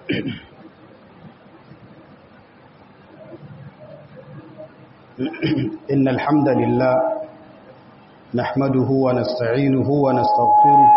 إن الحمد لله نحمده ونستعينه ونستغفره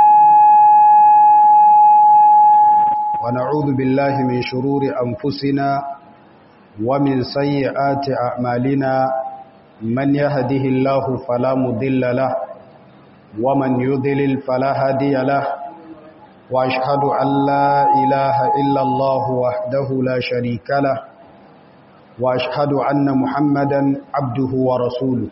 ونعوذ بالله من شرور أنفسنا ومن سيئات أعمالنا من يهده الله فلا مضل له ومن يضلل فلا هادي له وأشهد أن لا إله إلا الله وحده لا شريك له وأشهد أن محمدا عبده ورسوله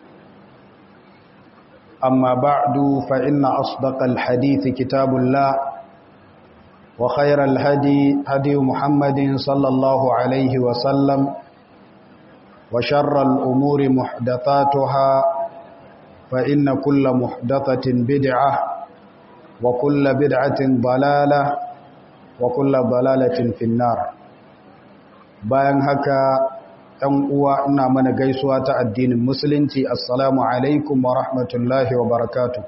أما بعد فإن أصدق الحديث كتاب الله وخير الهدي هدي محمد صلى الله عليه وسلم وشر الأمور محدثاتها فإن كل محدثة بدعة وكل بدعة ضلالة وكل ضلالة في النار bayan haka ɗan uwa ina mana gaisuwa ta addinin musulunci assalamu alaikum wa rahmatullahi wa barakatu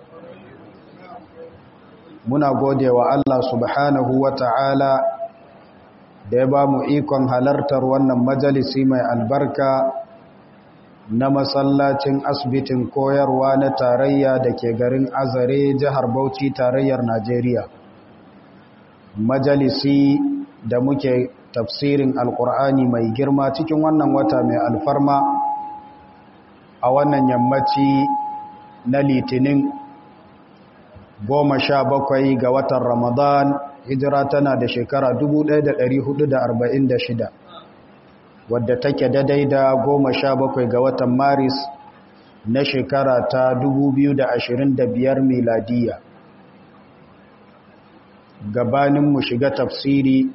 muna gode wa Allah subhanahu wa ta'ala da ya ba mu ikon halartar wannan majalisi mai albarka na masallacin asibitin koyarwa na tarayya da ke garin azare jihar bauchi tarayyar najeriya majalisi da muke tafsirin alkur'ani mai girma cikin wannan wata mai alfarma a wannan yammaci na litinin goma sha bakwai ga watan ramadan hijira tana da shekara 1446 wadda take daidai da goma sha bakwai ga watan maris na shekara ta 2025 miladiya gabaninmu shiga tafsiri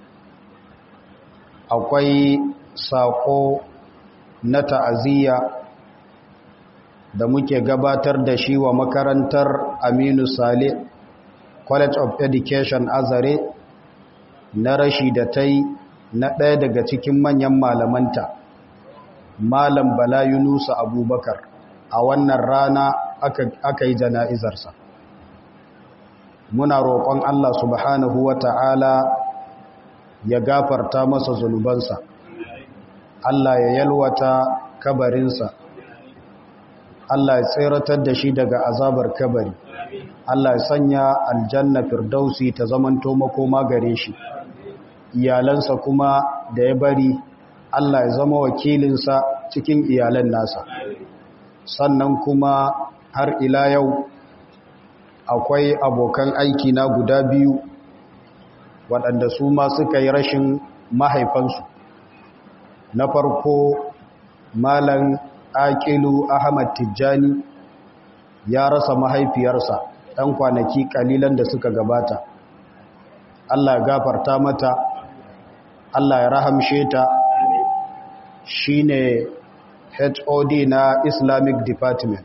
akwai saƙo na ta'aziyya da muke gabatar da shi wa makarantar Aminu Sale College of Education Azare na rashi da ta yi na ɗaya daga cikin manyan malamanta Malam Bala Yunusa Abubakar a wannan rana aka yi jana'izarsa muna roƙon Allah subhanahu wa ta'ala ya gafarta masa zunubansa Allah ya yalwata kabarinsa Allah ya tseratar da shi daga azabar kabari Allah ya sanya aljanna firdausi ta zamanto makoma gare shi iyalansa kuma da ya bari Allah ya zama wakilinsa cikin iyalan nasa sannan kuma har ila yau akwai abokan aiki na guda biyu waɗanda su ma suka yi rashin mahaifansu na farko malam aƙilu ahmad tijjani ya rasa mahaifiyarsa ɗan kwanaki ƙalilan da suka gabata allah ya gafarta mata allah ya rahamshe ta shi ne hod na islamic department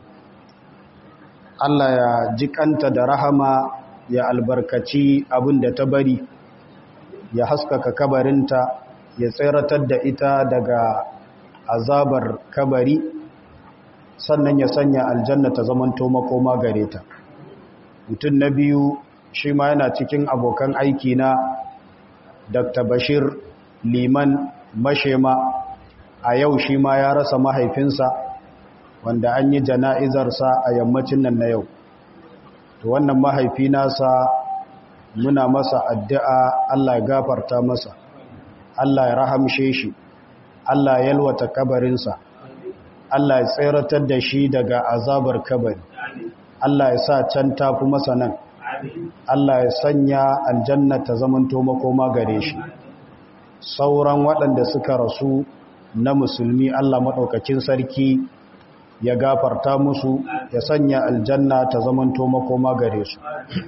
allah ya jikanta da rahama ya albarkaci abin da ta bari ya haskaka kabarinta ya tseratar da ita daga azabar kabari sannan ya sanya aljanna ta zamanto makoma gare ta mutum na biyu shi ma yana cikin abokan aiki na dr bashir liman mashema a yau shi ma ya rasa mahaifinsa wanda an yi jana'izarsa a yammacin nan na yau to wannan mahaifi nasa muna masa addu'a Allah ya gafarta masa Allah ya rahamshe shi Allah ya yalwata kabarinsa Allah ya tseratar da shi daga azabar kabari Allah ya sa can tafi masa nan Allah ya sanya aljanna ta zamanto makoma gare shi sauran waɗanda suka rasu na musulmi Allah maɗaukakin sarki ya gafarta musu ya sanya aljanna ta zamanto makoma gare su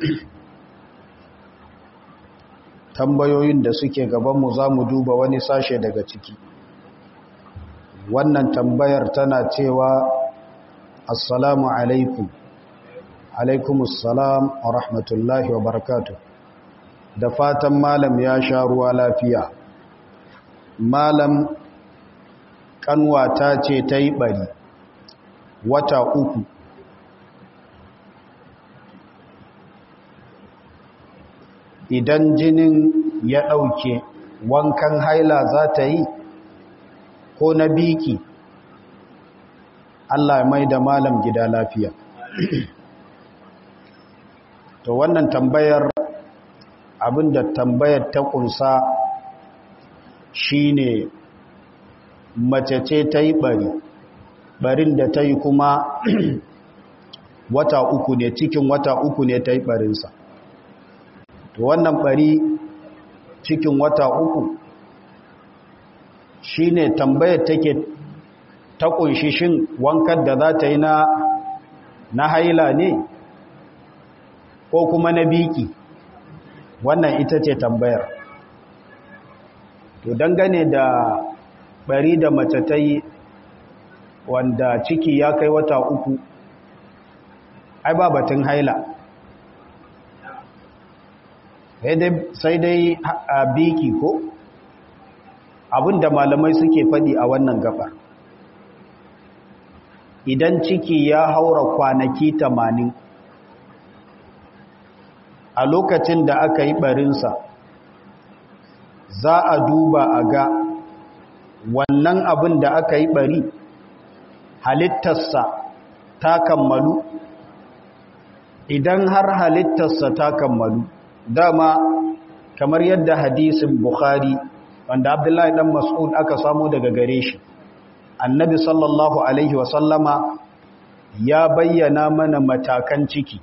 tambayoyin da suke gabanmu za mu duba wani sashe daga ciki wannan tambayar tana cewa assalamu alaikum alaikum assalam wa rahmatullahi wa barakatu da fatan malam ya sha ruwa lafiya malam kanwata ce ta yi bari wata uku idan jinin ya ɗauke wankan haila za ta yi ko na biki Allah mai da malam gida lafiya to wannan tambayar abinda tambayar ta kunsa shine mace ce ta yi bari barin da ta yi kuma wata uku ne cikin wata uku ne ta yi barinsa to wannan bari cikin wata uku shine tambayar take ta kunshi shin wankan da za ta yi na na haila ne ko kuma na biki wannan ita ce tambayar to dangane da bari da mace ta yi wanda ciki ya kai wata uku ai ba batun haila sai dai a biki ko abinda malamai suke faɗi a wannan gabar idan ciki ya haura kwanaki tamanin a lokacin da aka yi barinsa za a duba a ga wannan abin da aka yi bari halittarsa ta kammalu idan har halittarsa ta kammalu dama kamar yadda hadisin bukhari wanda abdullahi dan mas'ud aka samu daga gare shi annabi sallallahu alaihi wasallama ya bayyana mana matakan ciki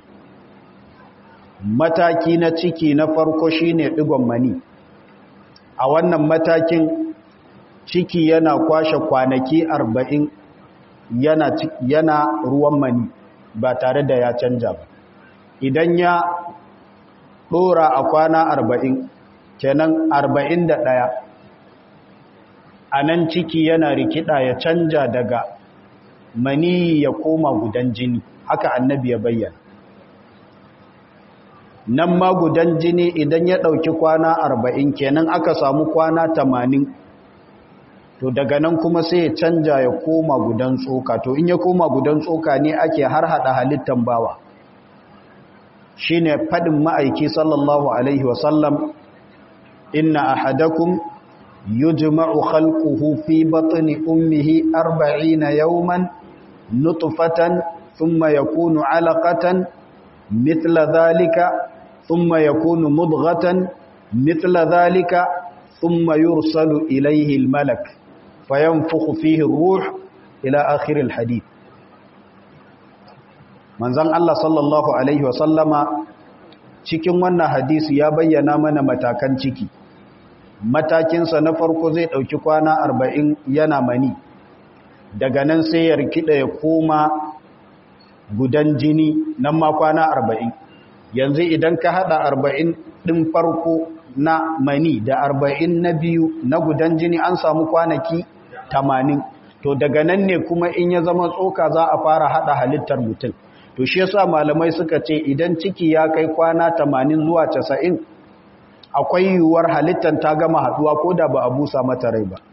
mataki na ciki na farko shine digon mani a wannan matakin ciki yana kwashe kwanaki arba'in yana, yana ruwan mani ba tare da ya canja ba idan ya ɗora a kwana arba'in kenan arba'in da ɗaya a nan ciki yana rikida ya canja daga mani ya koma gudan jini haka annabi ya bayyana nan ma gudan jini idan ya ɗauki kwana arba'in kenan aka samu kwana tamanin to daga nan kuma sai ya canja ya koma gudan tsoka to in ya koma gudan tsoka ne ake har hada halittan bawa shine fadin ma'aiki sallallahu alaihi wasallam inna ahadakum yujma'u khalquhu fi batni ummihi 40 yawman nutfatan thumma yakunu 'alaqatan mithla dhalika thumma yakunu mudghatan mithla dhalika thumma yursalu ilayhi al-malak fayanfukhu fihi ar-ruh ila akhir al-hadith manzon Allah sallallahu alaihi wasallama cikin wannan hadisi ya bayyana mana matakan ciki matakinsa na farko zai ɗauki kwana arba'in yana mani daga nan sai ya rikida ya koma gudan jini nan ma kwana arba'in yanzu idan ka haɗa arba'in ɗin farko na mani da arba'in na biyu na gudan jini an samu kwanaki tamanin to daga nan ne kuma in ya zama tsoka za a fara haɗa halittar mutum to shi yasa malamai suka ce idan ciki ya kai kwana tamanin zuwa casa'in akwai yiwuwar halittar ta gama haduwa ko da ba a busa mata rai ba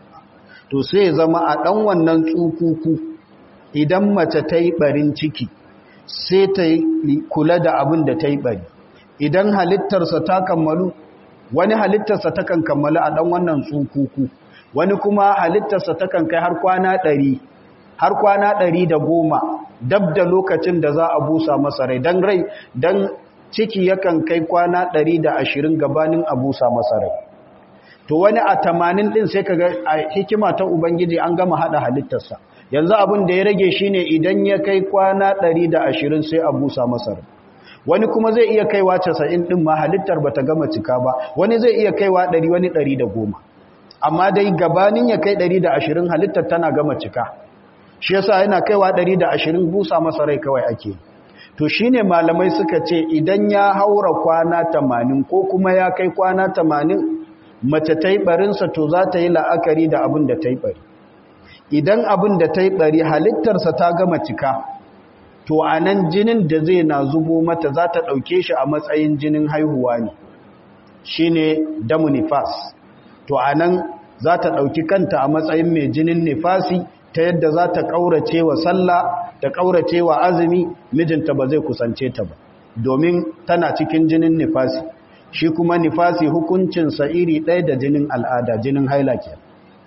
to sai zama a ɗan wannan tsukuku idan mace ta yi ɓarin ciki sai ta kula da abin da ta yi ɓari idan halittarsa ta kammalu wani halittarsa ta kan kammalu a ɗan wannan tsukuku wani kuma halittarsa ta kan kai har kwana ɗari har kwana ɗari da goma dab da lokacin da za a busa masa rai don rai don ciki yakan kai kwana ɗari da ashirin gabanin a busa masa rai to wani a tamanin ɗin sai kaga a hikima ta ubangiji an gama haɗa halittarsa yanzu abin da ya rage shine idan ya kai kwana ɗari da ashirin sai a busa masa rai wani kuma zai iya kaiwa casa'in ɗin ma halittar ba ta gama cika ba wani zai iya kaiwa ɗari wani ɗari da goma amma dai gabanin ya kai ɗari da ashirin halittar tana gama cika shi yasa yana kaiwa 120 busa masa rai kawai ake to shine malamai suka ce idan ya haura kwana 80 ko kuma ya kai kwana 80 mace ta yi barinsa to za ta yi la'akari da abin da ta yi bari idan abin da ta yi bari halittarsa ta gama cika to a nan jinin da zai na zubo mata za ta ɗauke shi a matsayin jinin haihuwa ne shine damu nifas to a nan za ta ɗauki kanta a matsayin mai jinin nifasi ta yadda za ta ƙaurace wa sallah ta ƙaurace wa azumi mijinta ba zai kusance ta ba domin tana cikin jinin nifasi shi kuma nifasi hukuncinsa iri ɗaya da jinin al'ada jinin haila ke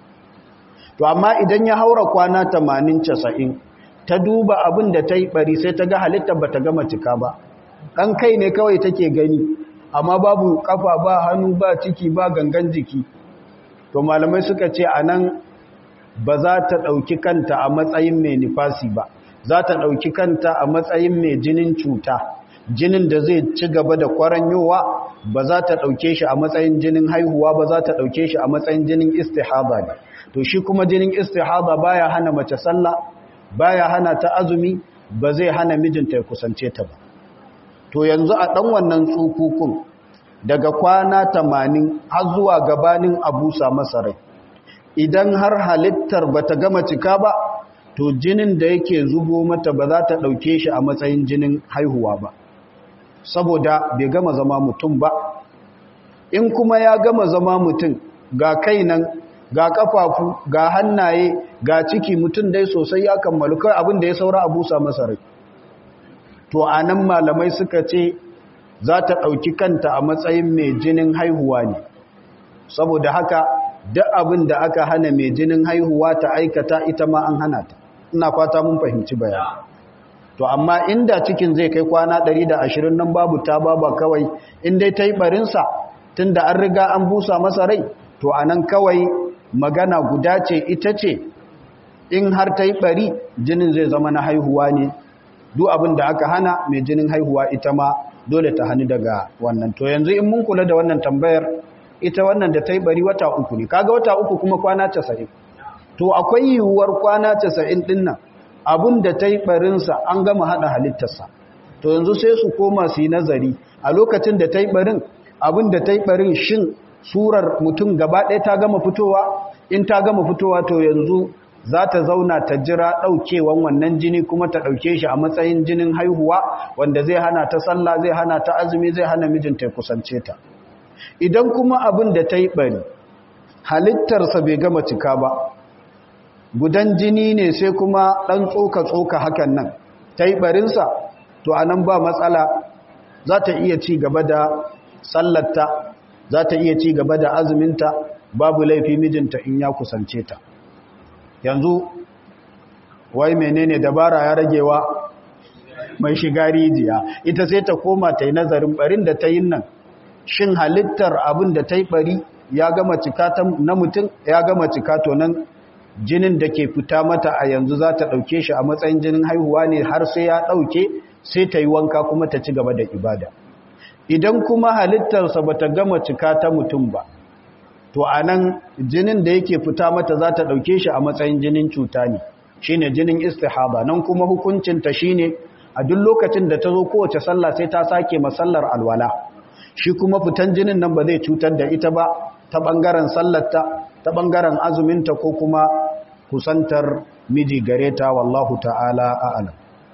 to amma idan ya haura kwana 80-90 ta duba abin da ta yi ɓari sai ta ga halittar ba ta gama cika ba ɗan kai ne kawai take gani amma babu ƙafa ba hannu ba ciki ba gangan jiki to malamai suka ce a nan ba za ta ɗauki kanta a matsayin mai nifasi ba za ta ɗauki kanta a matsayin mai jinin cuta jinin da zai ci gaba da kwaranyowa ba za ta ɗauke shi a matsayin jinin haihuwa ba za ta ɗauke shi a matsayin jinin istihaba ne to shi kuma jinin istihaba baya hana mace sallah baya hana ta azumi ba zai hana mijinta ya kusance ta ba to yanzu a ɗan wannan tsukukun daga kwana tamanin har zuwa gabanin abusa masarai idan har halittar ba ta gama cika ba to jinin da yake zubo mata ba za ta ɗauke shi a matsayin jinin haihuwa ba saboda bai gama zama mutum ba in kuma ya gama zama mutum ga kai nan ga kafafu ga hannaye ga ciki mutum dai sosai ya kammalu kai abin da ya saura a busa masa rai to a nan malamai suka ce za ta ɗauki kanta a matsayin mai jinin haihuwa ne saboda haka duk abin da aka hana mai jinin haihuwa ta aikata ita ma an hana ta ina fata mun fahimci bayan to amma inda cikin zai kai kwana 120 nan babu ta baba kawai in dai ta yi barinsa tun da an riga an busa masa rai to a nan kawai magana guda ce ita ce in har ta yi bari jinin zai zama na haihuwa ne duk abin da aka hana mai jinin haihuwa ita ma dole ta hannu daga wannan to yanzu in mun kula da wannan tambayar ita wannan da ta yi bari wata uku ne kaga wata uku kuma kwana casa'in to akwai yiwuwar kwana casa'in ɗin nan abin da ta yi barinsa an gama haɗa halittarsa to yanzu sai su koma su yi nazari a lokacin da ta yi barin abin da ta yi barin shin surar mutum gaba ɗaya ta gama fitowa in ta gama fitowa to yanzu za ta zauna ta jira ɗaukewan wannan jini kuma ta ɗauke shi a matsayin jinin haihuwa wanda zai hana ta sallah zai hana ta azumi zai hana mijinta ya kusance ta idan kuma abin da ta yi ɓari halittarsa bai gama cika ba gudan jini ne sai kuma ɗan tsoka-tsoka hakan nan ta yi ɓarinsa to a nan ba matsala za ta iya ci gaba da sallarta za ta iya ci gaba da azuminta babu laifi mijinta in ya kusance ta yanzu wai menene dabara ya ragewa mai shiga rijiya ita sai ta koma ta yi nazarin ɓarin da ta yi nan shin halittar abin da ta yi ɓari ya gama cika na mutum ya gama cika to nan jinin da ke fita mata a yanzu za ta ɗauke shi a matsayin jinin haihuwa ne har sai ya ɗauke sai ta yi wanka kuma ta ci gaba da ibada idan kuma halittarsa ba ta gama cika ta mutum ba to a nan jinin da yake fita mata za ta ɗauke shi a matsayin jinin cuta ne shi ne jinin istihaba nan kuma hukuncinta shi ne a duk lokacin da ta zo kowace sallah sai ta sake masallar alwala shi kuma fitan jinin nan ba zai cutar da ita ba ta ɓangaren sallarta ta ɓangaren azuminta ko kuma kusantar miji gare ta wallahu ta'ala a'alam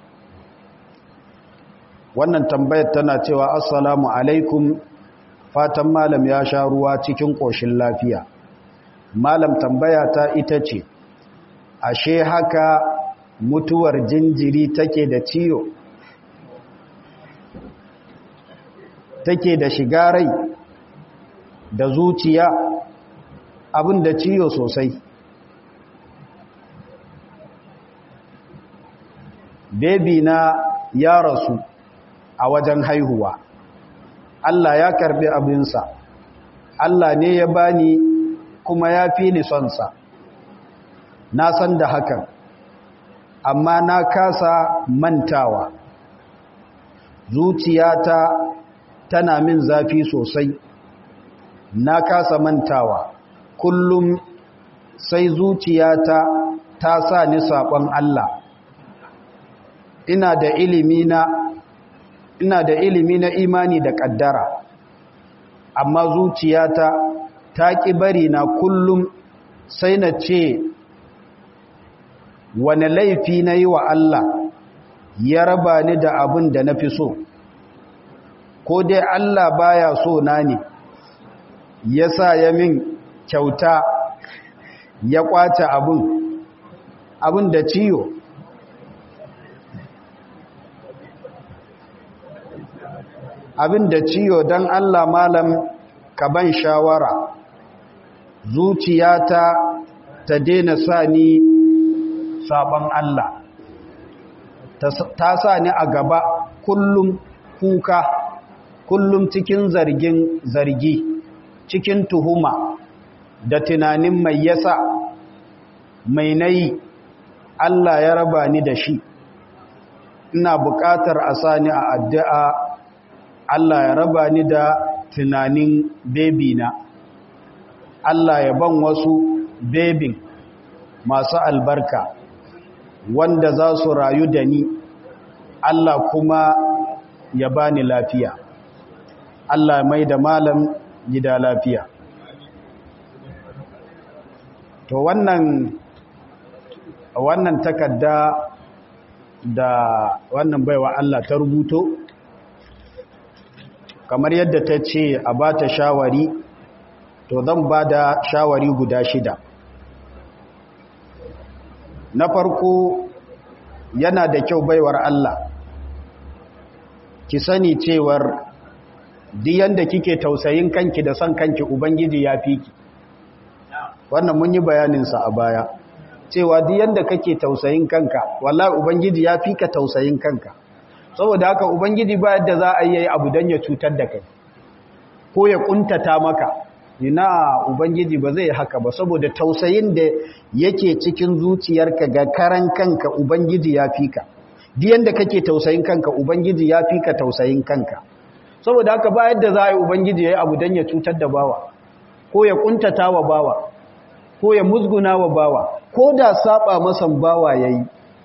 wannan tambayar tana cewa assalamu alaikum fatan malam ya sha ruwa cikin ƙoshin lafiya malam tambaya ta ita ce ashe haka mutuwar jinjiri take da ciyo take da shiga rai da zuciya abin da ciyo sosai bebi na ya rasu a wajen haihuwa Allah ya karbi abinsa Allah ne ya bani kuma ya fi ni sonsa na san da hakan amma na kasa mantawa zuciyata tana min zafi sosai na kasa mantawa kullum sai zuciyata ta sa ni saɓon Allah ina da ilimi na ina da ilimi na imani da ƙaddara amma zuciyata ta ƙi bari na kullum sai na ce wane laifi na yi wa Allah ya raba ni da abin da na fi so ko dai Allah baya so na ne ya sa ya min kyauta ya kwace abin abin da ciyo abin da ciyo don Allah malam ka ban shawara zuciyata ta daina sa ni sabon Allah ta sa ni a gaba kullum kuka kullum cikin zargin zargi cikin tuhuma da tunanin mai yasa mai nayi Allah ya raba ni da shi ina buƙatar a sani a addu'a Allah ya raba ni da tunanin bebi na Allah ya ban wasu bebin masu albarka wanda za su rayu da ni Allah kuma ya bani lafiya Allah mai da malam gida lafiya to wannan wannan takarda da wannan baiwa Allah ta rubuto kamar yadda ta ce a ba ta shawari to zan ba da shawari guda shida na farko yana da kyau baiwar Allah ki sani cewar diyan da kike tausayin kanki da son kanki ubangiji ya fi ki wannan mun yi bayaninsa a baya cewa diyan da kake tausayin kanka wallahi ubangiji ya fi ka tausayin kanka saboda haka ubangiji ba yadda za a yi abu don ya cutar da kai ko ya kuntata maka ina ubangiji ba zai haka ba saboda tausayin da yake cikin zuciyarka ga karan kanka ubangiji ya fi ka diyan da kake tausayin kanka ubangiji ya fi ka tausayin kanka saboda haka ba yadda za a yi ubangiji ya yi abu don ya cutar da bawa ko ya kuntata wa bawa ko ya musguna wa bawa ko da saba masan bawa ya yi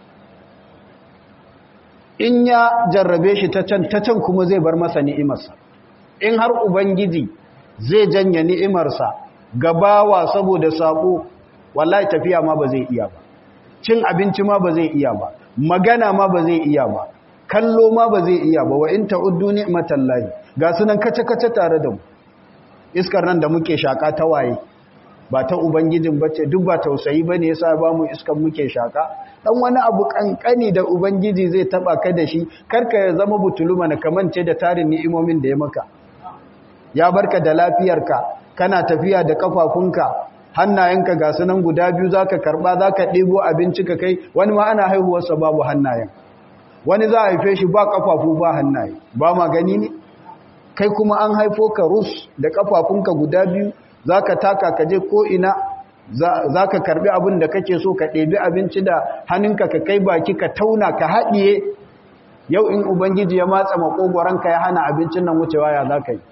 in ya jarrabe shi ta can ta can kuma zai bar masa ni'imarsa in har ubangiji zai janye ni'imarsa ga bawa saboda sako wallahi tafiya ma ba zai iya ba cin abinci ma ba zai iya ba magana ma ba zai iya ba kallo ma ba zai iya ba wa in ta'uddu ni'matallahi ga sunan kace kace tare da mu iskar nan da muke shaka ta waye ba ta ubangijin bace duk ba tausayi bane yasa ba mu iskar muke shaka dan wani abu kankani da ubangiji zai taba ka da shi karka ya zama butuluma na kamance da tarin ni'imomin da ya maka ya barka da lafiyarka kana tafiya da kafafunka hannayenka ga sunan guda biyu zaka karba zaka ɗebo abinci ka kai wani ma ana haihuwarsa babu hannayen wani za a haife shi ba kafafu ba hannaye ba ma gani ne kai kuma an haifo ka rus da kafafunka guda biyu zaka taka ka je ko ina zaka karbi abin da kake so ka ɗebi abinci da hannunka ka kai baki ka tauna ka haɗiye yau in ubangiji ya matsa makogoranka ya hana abincin nan wucewa ya zaka yi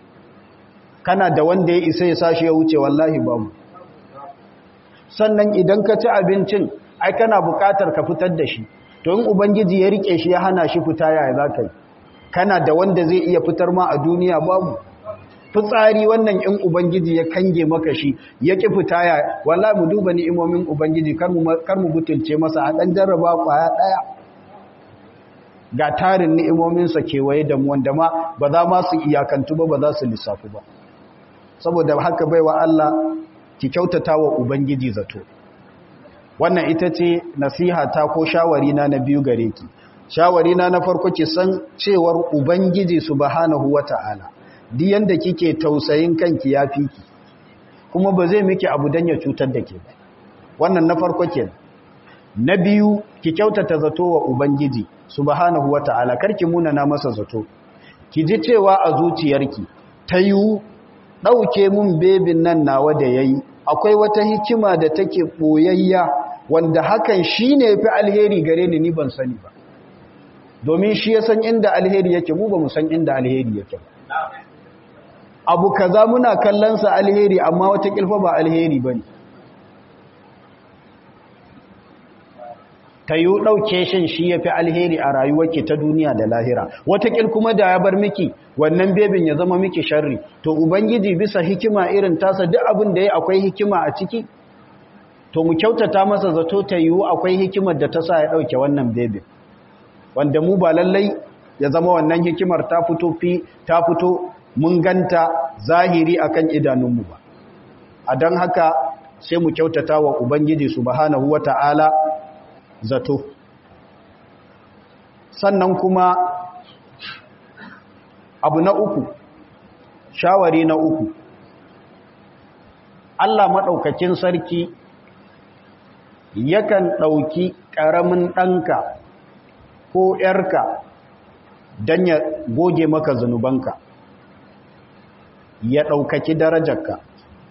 kana da wanda ya isa ya sashi ya wuce wallahi babu sannan idan ka ci abincin ai kana bukatar ka fitar da shi to in ubangiji ya rike shi ya hana shi fita yaya za ka yi kana da wanda zai iya fitar ma a duniya babu fitsari wannan in ubangiji ya kange maka shi ya ki fita ya wallahi mu duba ni'imomin ubangiji kar mu kar mu butulce masa a dan jarraba kwaya daya ga tarin ni'imominsa kewaye da mu wanda ma ba za ma su iyakantu ba ba za su lissafu ba saboda haka baiwa Allah ki kyautata wa ubangiji zato wannan ita ce nasiha ta ko shawari na na biyu gare ki shawari na na farko ki san cewar ubangiji subhanahu wata'ala duk yanda kike tausayin kanki yafi ki kuma ba zai miki abu dan ya cutar da ke ba wannan na farko kenan na biyu ki kyautata zato wa ubangiji subhanahu wata'ala karki munana masa zato ki ji cewa a zuciyarki ta yiwu ɗauke mun bebin nan nawa da yayi akwai wata hikima da take ɓoyayya wanda hakan shi ne fi alheri gare ni ni ban sani ba domin shi ya san inda alheri yake mu ba mu san inda alheri yake ba abu kaza muna kallonsa alheri amma wata kilfa ba alheri ba ne ta yi ɗauke shin shi ya fi alheri a rayuwarki ta duniya da lahira watakil kuma da ya bar miki wannan bebin ya zama miki sharri to ubangiji bisa hikima irin tasa duk abin da ya akwai hikima a ciki to mu kyautata masa zato ta yiwu akwai hikimar da ta sa ya ɗauke wannan bebin wanda mu ba lallai ya zama wannan hikimar ta fito fi ta fito mun ganta zahiri akan idanunmu ba a don haka sai mu kyautata wa ubangiji subhanahu wata'ala zato sannan kuma abu na uku shawari na uku Allah maɗaukakin sarki yakan ɗauki ƙaramin ɗanka ko ‘yarka don ya goge maka zunubanka ya ɗaukaki darajarka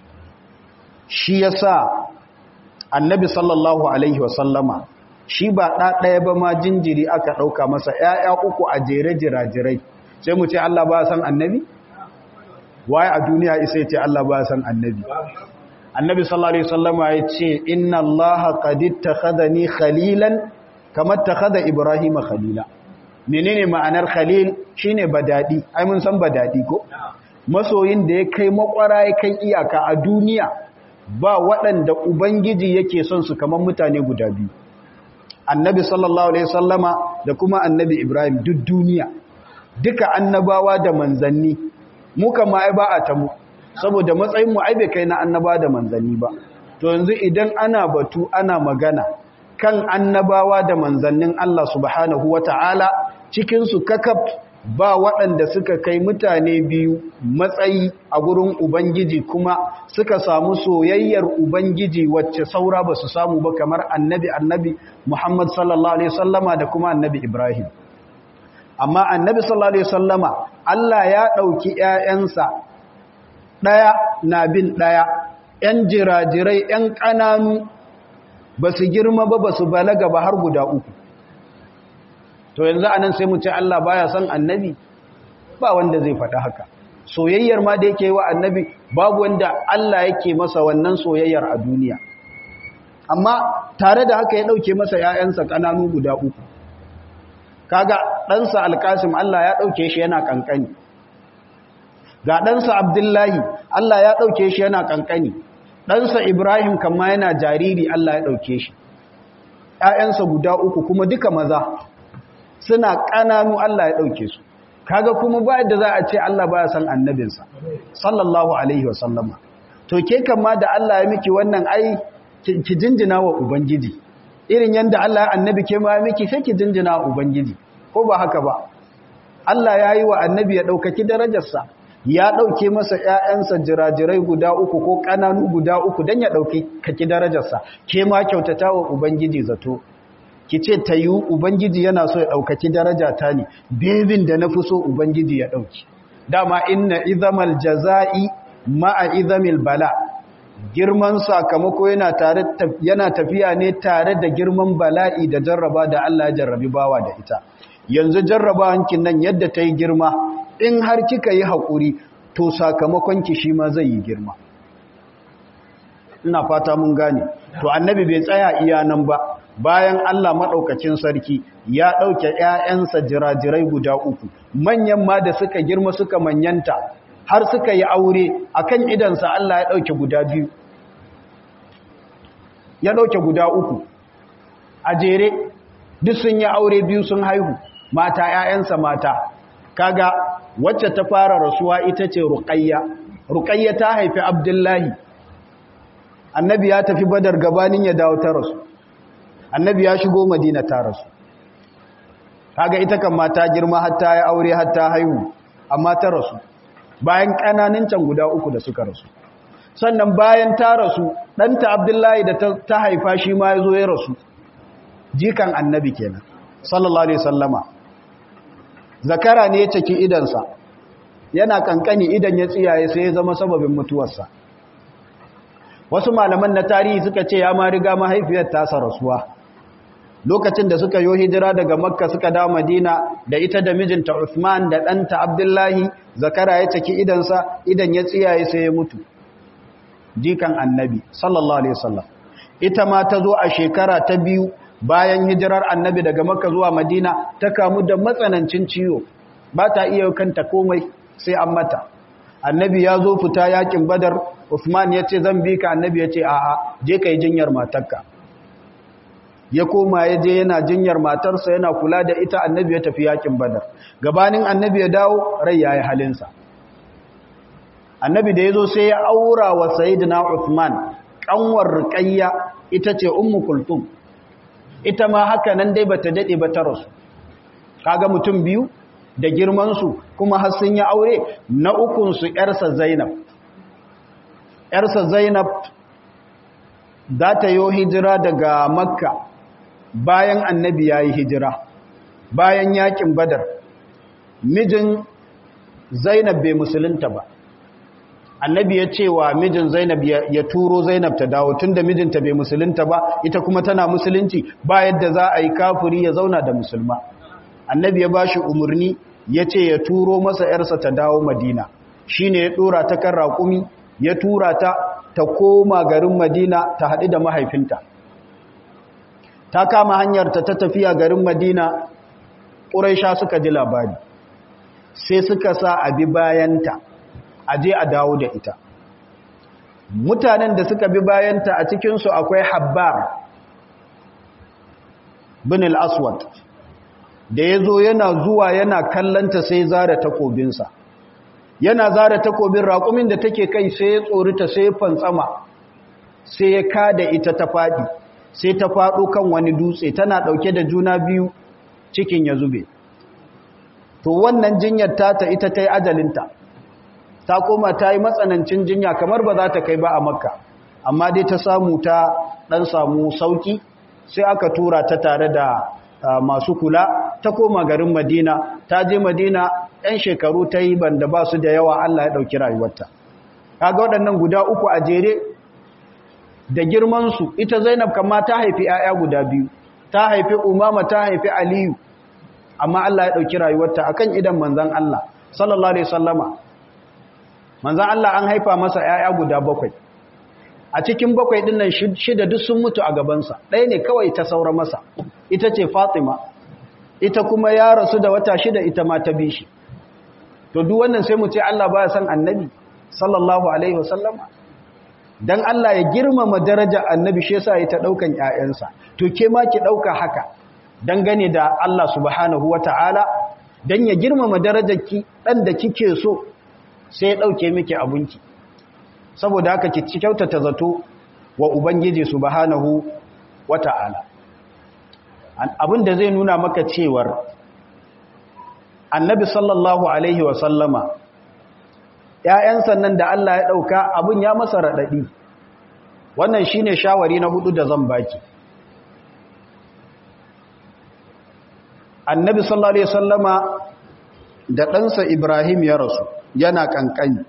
shi ya sa annabi sallallahu alaihi wasallama shi ba ɗaɗaya ba ma jinjiri aka ɗauka masa ‘ya'ya uku a jere jirajirai sai mu ce Allah ba san annabi? waye a duniya isa ce Allah ba san annabi annabi sallallahu alaihi wasallama ya ce inna Allah qad ittakhadhani khalilan kama ittakhadha ibrahima khalila menene ma'anar khalil shine badadi ai mun san badadi ko masoyin da ya kai makwara ya kai iyaka a duniya ba waɗanda ubangiji yake son su kamar mutane guda biyu annabi sallallahu alaihi wasallama da kuma annabi ibrahim duk duniya duka annabawa da manzanni muka ma ai ba a ta mu saboda matsayin mu ai bai kai na annaba da manzanni ba to yanzu idan ana batu ana magana kan annabawa da manzannin Allah subhanahu wata'ala cikin su kakaf ba waɗanda suka kai mutane biyu matsayi a gurin ubangiji kuma suka samu soyayyar ubangiji wacce saura ba su samu ba kamar annabi annabi Muhammad sallallahu alaihi wasallama da kuma annabi Ibrahim amma annabi sallallahu alaihi wasallama Allah ya dauki ƴaƴansa daya na bin daya ƴan jirajirai ƴan kananu basu girma ba basu balaga ba har guda uku to yanzu anan sai mu ce Allah baya son annabi ba wanda zai faɗa haka soyayyar ma da yake wa annabi babu wanda Allah yake masa wannan soyayyar a duniya amma tare da haka ya dauke masa ƴaƴansa kananu guda uku kaga ɗansa alkasim Allah ya ɗauke shi yana ƙanƙani ga ɗansa abdullahi Allah ya ɗauke shi yana ƙanƙani ɗansa ibrahim kama yana jariri Allah ya ɗauke shi ‘ya'yansa guda uku kuma duka maza suna ƙananu Allah ya ɗauke su kaga kuma ba yadda za a ce Allah ba ya san annabinsa sallallahu alaihi wasallama to ke kama da Allah ya miki wannan ai ki jinjina wa ubangiji irin yadda Allah ya annabi ke ma miki sai ki jinjina ubangiji ko ba haka ba Allah ya yi wa annabi ya ɗaukaki darajarsa ya ɗauke masa ‘ya'yansa jirajirai guda uku ko ƙananu guda uku don ya ɗauki kaki darajarsa ke ma kyautata wa ubangiji zato ki ce ta yi ubangiji yana so ya ɗaukaki darajata ne bebin da na fi so ubangiji ya ɗauki dama inna izamal jaza'i ma'a izamil bala girman sakamako yana tare yana tafiya ne tare da girman bala'i da jarraba da Allah ya jarrabi bawa da ita yanzu jarrabawankin nan yadda ta yi girma in har kika yi haƙuri to sakamakon ki shi ma zai yi girma ina fata mun gane to annabi bai tsaya iya nan ba bayan Allah maɗaukacin sarki ya ɗauke ‘ya'yansa jirajirai guda uku manyan ma da suka girma suka manyanta har suka yi aure a kan idansa Allah ya ɗauke guda biyu ya ɗauke guda uku a jere duk sun yi aure biyu sun haihu mata ‘ya'yansa mata kaga wacce ta fara rasuwa ita ce ruƙayya ruƙayya ta haifi abdullahi annabi ya tafi badar gabanin ya dawo ta rasu annabi ya shigo madina ta rasu kaga ita kan mata girma hatta ya aure hatta haihu amma ta rasu bayan ƙananin can guda uku da suka rasu sannan bayan ta rasu ɗanta abdullahi da ta haifa shi ma ya zo ya rasu jikan annabi kenan sallallahu alaihi sallama zakara ne ya caki idansa yana kankani idan ya tsiyaye sai ya zama sababin mutuwarsa wasu malaman na tarihi suka ce ya ma riga mahaifiyar tasa rasuwa lokacin da suka yi hijira daga makka suka dawo madina da ita da mijinta Uthman da ɗanta abdullahi zakara ya caki idansa idan ya tsiyaye sai ya mutu jikan annabi sallallahu alaihi wasallam ita ma ta zo a shekara ta biyu bayan hijirar annabi daga makka zuwa madina ta kamu da matsanancin ciwo ba ta iya kanta komai sai an mata annabi ya zo fita yakin badar Uthman ya ce zan bi ka annabi ya ce a'a je ka yi jinyar matarka ya koma ya je yana jinyar matarsa yana kula da ita annabi ya tafi yakin badar gabanin annabi ya dawo rai ya yi halinsa annabi da ya zo sai ya aura wa sayidina Uthman kanwar ruqayya ita ce ummu kulthum ita ma haka nan dai bata dade ba ta rasu kaga mutum biyu da girmansu kuma har sun yi aure na ukunsu ‘yarsa zainab ‘yarsa zainab za ta yi hijira daga makka bayan annabi ya yi hijira bayan yakin badar mijin zainab bai musulunta ba annabi ya ce wa mijin zainab ya turo zainab ta dawo tun da mijinta bai musulunta ba ita kuma tana musulunci ba yadda za a yi kafuri ya zauna da musulma annabi ya ba shi umarni ya ce ya turo masa ‘yarsa ta dawo madina shi ne ya ɗora ta kan raƙumi ya tura ta ta koma garin madina ta haɗu da mahaifinta ta kama hanyarta ta tafiya garin madina ƙuraisha suka ji labari sai suka sa abi bayanta a je a dawo da ita mutanen da suka bi bayanta a cikinsu akwai habbar bin al-aswad da ya zo yana zuwa yana kallanta sai zara takobinsa yana zara takobin raƙumin da take kai sai ya tsorita sai ya fantsama sai ya kada ita ta faɗi sai ta faɗo kan wani dutse tana ɗauke da juna biyu cikin ya zube to wannan jinyar tata ita ta yi ajalinta ta koma ta yi matsanancin jinya kamar ba za ta kai ba a makka amma dai ta samu ta ɗan samu sauki sai aka tura ta tare da masu kula ta koma garin madina ta je madina 'yan shekaru ta yi banda ba su da yawa allah ya ɗauki rayuwarta kaga waɗannan guda uku a jere da girmansu ita zainab kama ta haifi 'ya'ya guda biyu ta haifi umama ta haifi aliyu amma allah ya ɗauki rayuwarta akan idan manzan allah sallallahu alaihi sallama manzan allah an haifa masa 'ya'ya guda bakwai a cikin bakwai ɗin nan shida duk sun mutu a gabansa ɗaya ne kawai ta saura masa ita ce fatima ita kuma ya rasu da wata shida ita ma ta bi shi to duk wannan sai mu ce Allah ba ya san annabi sallallahu alaihi wasallama dan Allah ya girmama darajar annabi shi yasa ya ta daukan ƴaƴansa to ke ma ki dauka haka dangane da Allah subhanahu wataala dan ya girmama darajar ki dan da kike so sai ya dauke miki abunki saboda haka ki kyautata zato wa ubangiji subhanahu wataala abin da zai nuna maka cewar annabi sallallahu alaihi wasallama ‘ya'yan sannan da Allah ya ɗauka abin ya masa raɗaɗi wannan shi ne shawari na hudu da zan baki annabi sallallahu alaihi wasallama da ɗansa ibrahim ya rasu yana ƙanƙani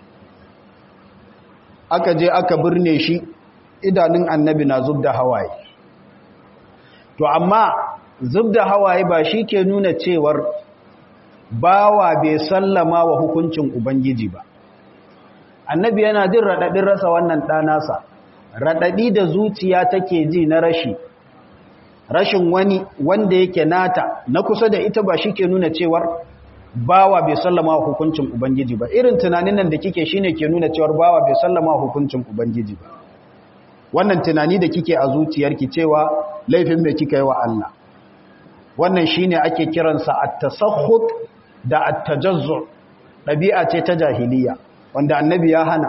aka je aka birne shi idanun annabi na zub da hawaye to amma zub da hawaye ba shi ke nuna cewar bawa bai sallama wa hukuncin ubangiji ba annabi yana jin raɗaɗin rasa wannan ɗanasa raɗaɗi da zuciya take ji na rashi rashin wani wanda yake nata na kusa da ita ba shi ke nuna cewar bawa bai sallama wa hukuncin ubangiji ba irin tunanin nan da kike shine ke nuna cewar bawa bai sallama wa hukuncin ubangiji ba wannan tunani da kike a zuciyarki cewa laifin mai kika yi wa Allah wannan shine ake kiransa at-tasakhut da at-tajazzu dabi'a ce ta jahiliya wanda annabi ya hana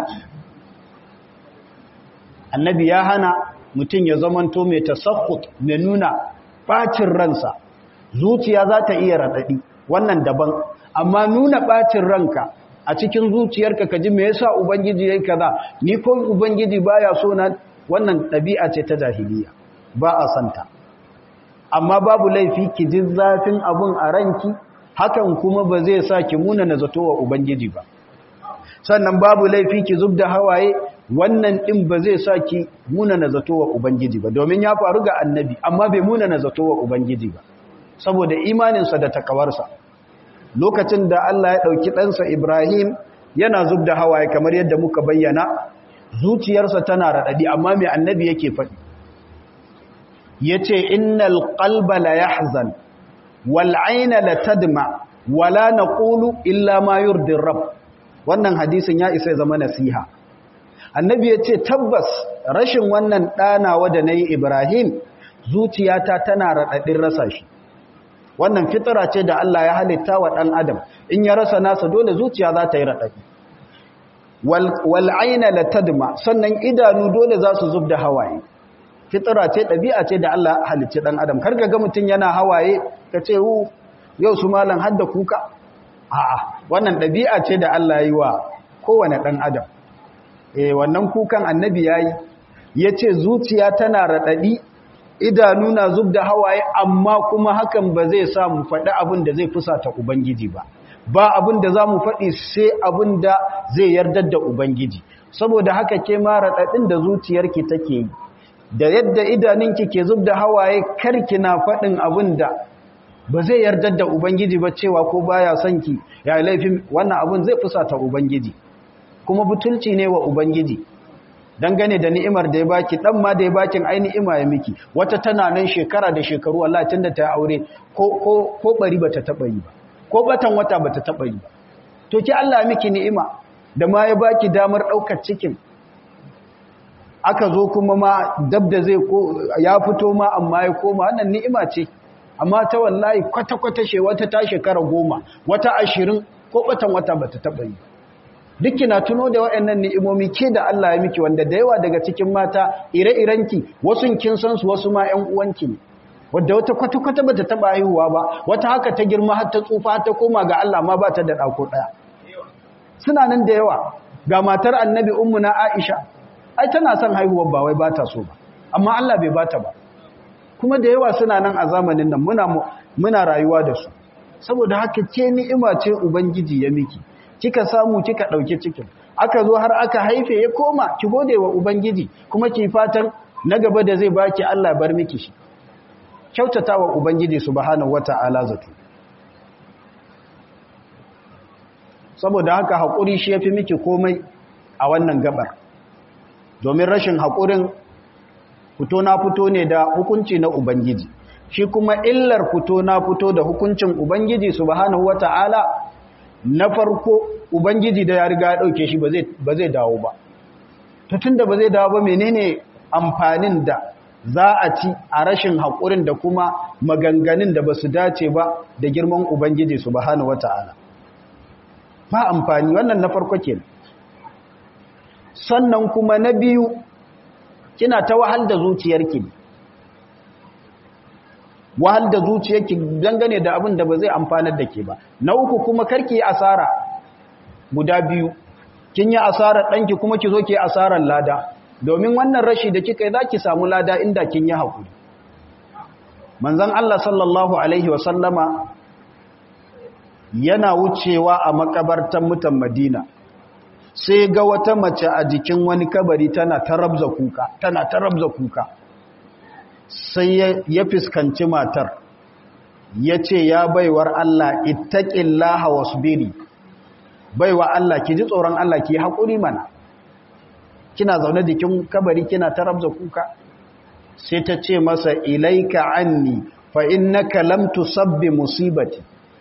annabi ya hana mutum ya zamanto mai tasakhut mai nuna bacin ransa zuciya za ta iya radadi wannan daban amma nuna bacin ranka a cikin zuciyarka ka ji me yasa ubangiji yayi kaza ni ko ubangiji baya so na wannan ɗabi'a ce ta jahiliya ba a santa amma babu laifi ki ji zafin abun a ranki hakan kuma ba zai sa ki muna na zato wa ubangiji ba sannan babu laifi ki zub da hawaye wannan ɗin ba zai sa ki muna na zato wa ubangiji ba domin ya faru ga annabi amma bai muna na zato wa ubangiji ba saboda imaninsa da takawarsa lokacin da Allah ya ɗauki ɗansa Ibrahim yana zub da hawaye kamar yadda muka bayyana zuciyarsa tana raɗaɗi amma mai annabi yake faɗi ya ce innal ƙalba la yahzan wal aina la tadma wala naqulu illa ma yurdin rab wannan hadisin ya isa zama nasiha annabi ya ce tabbas rashin wannan ɗanawa da na yi ibrahim zuciyata tana raɗaɗin rasa shi wannan fitara ce da Allah ya halitta wa ɗan adam in ya rasa nasa dole zuciya za ta yi raɗaɗi wal'aina la tadma sannan idanu dole za su zub da hawaye fitara ce ɗabi'a ce da Allah halicci ɗan adam karka ga mutum yana hawaye ka ce hu yau su malam hadda kuka a'a wannan ɗabi'a ce da Allah yi wa kowane ɗan adam eh wannan kukan annabi yayi yace zuciya tana raɗaɗi idanu na zub da hawaye amma kuma hakan ba zai sa mu faɗi abin da zai fusata ubangiji ba ba abin da za mu faɗi sai abin da zai yardar da ubangiji saboda haka ke ma raɗaɗin da zuciyarki take yi da yadda idaninki ke zub da hawaye karki na faɗin abin da ba zai yardar da ubangiji ba cewa ko baya son ki ya laifin wannan abin zai fusata ubangiji kuma butulci ne wa ubangiji dangane da ni'imar da ya baki dan ma da ya bakin ai ni'ima ya miki wata tana nan shekara da shekaru wallahi tunda ta aure ko ko ko bari bata taba yi ba ko batan wata bata taba yi ba to ki Allah miki ni'ima da ma ya baki damar daukar cikin aka zo kuma ma dab da zai ko ya fito ma amma ya koma wannan ni'ima ce amma ta wallahi kwata-kwata she wata ta shekara goma wata ashirin ko batan wata bata taba yi duk na tuno da waɗannan ni'imomi ke da Allah ya miki wanda da yawa daga cikin mata ire-irenki wasu kin san su wasu ma ƴan uwanki ne wanda wata kwata-kwata bata taba haihuwa ba wata haka ta girma har ta tsufa har ta koma ga Allah ma ba ta da ɗako ɗaya suna nan da yawa ga matar annabi ummu na Aisha ai tana son haihuwar ba wai ba ta so ba amma Allah bai bata ba kuma da yawa suna nan a zamanin nan muna muna rayuwa da su saboda haka ke ni'ima ce ubangiji ya miki kika samu kika dauke cikin aka zo har aka haife ya koma ki gode wa ubangiji kuma ki fatan na gaba da zai baki Allah bar miki shi kyautata wa ubangiji subhanahu wata'ala zato saboda haka hakuri shi yafi miki komai a wannan gabar domin rashin hakurin fito na fito ne da hukunci na ubangiji shi kuma illar fito na fito da hukuncin ubangiji subhanahu wata'ala na farko ubangiji da ya riga ya dauke shi ba zai dawo ba to tunda ba zai dawo ba menene amfanin da za a ci a rashin haƙurin da kuma maganganun da ba su dace ba da girman ubangiji subhanahu wata'ala ba amfani wannan na farko kenan sannan kuma na biyu kina ta wahal da zuciyarki wahal da zuciyarki dangane da abin da ba zai amfanar da ke ba na uku kuma karki yi asara guda biyu kin yi asarar ɗanki kuma ki zo ki asarar lada domin wannan rashi da kika yi za ki samu lada inda kin yi haƙuri manzan Allah sallallahu Alaihi wasallama yana wucewa a makabartan mutan madina sai ga wata mace a jikin wani kabari tana ta rabza kuka tana ta rabza kuka sai ya fuskanci matar ya ce ya baiwar Allah ittaqillaha wasbiri baiwa Allah ki ji tsoron Allah ki haƙuri mana kina zaune jikin kabari kina ta rabza kuka sai ta ce masa ilaika anni fa innaka lam tusabbi musibati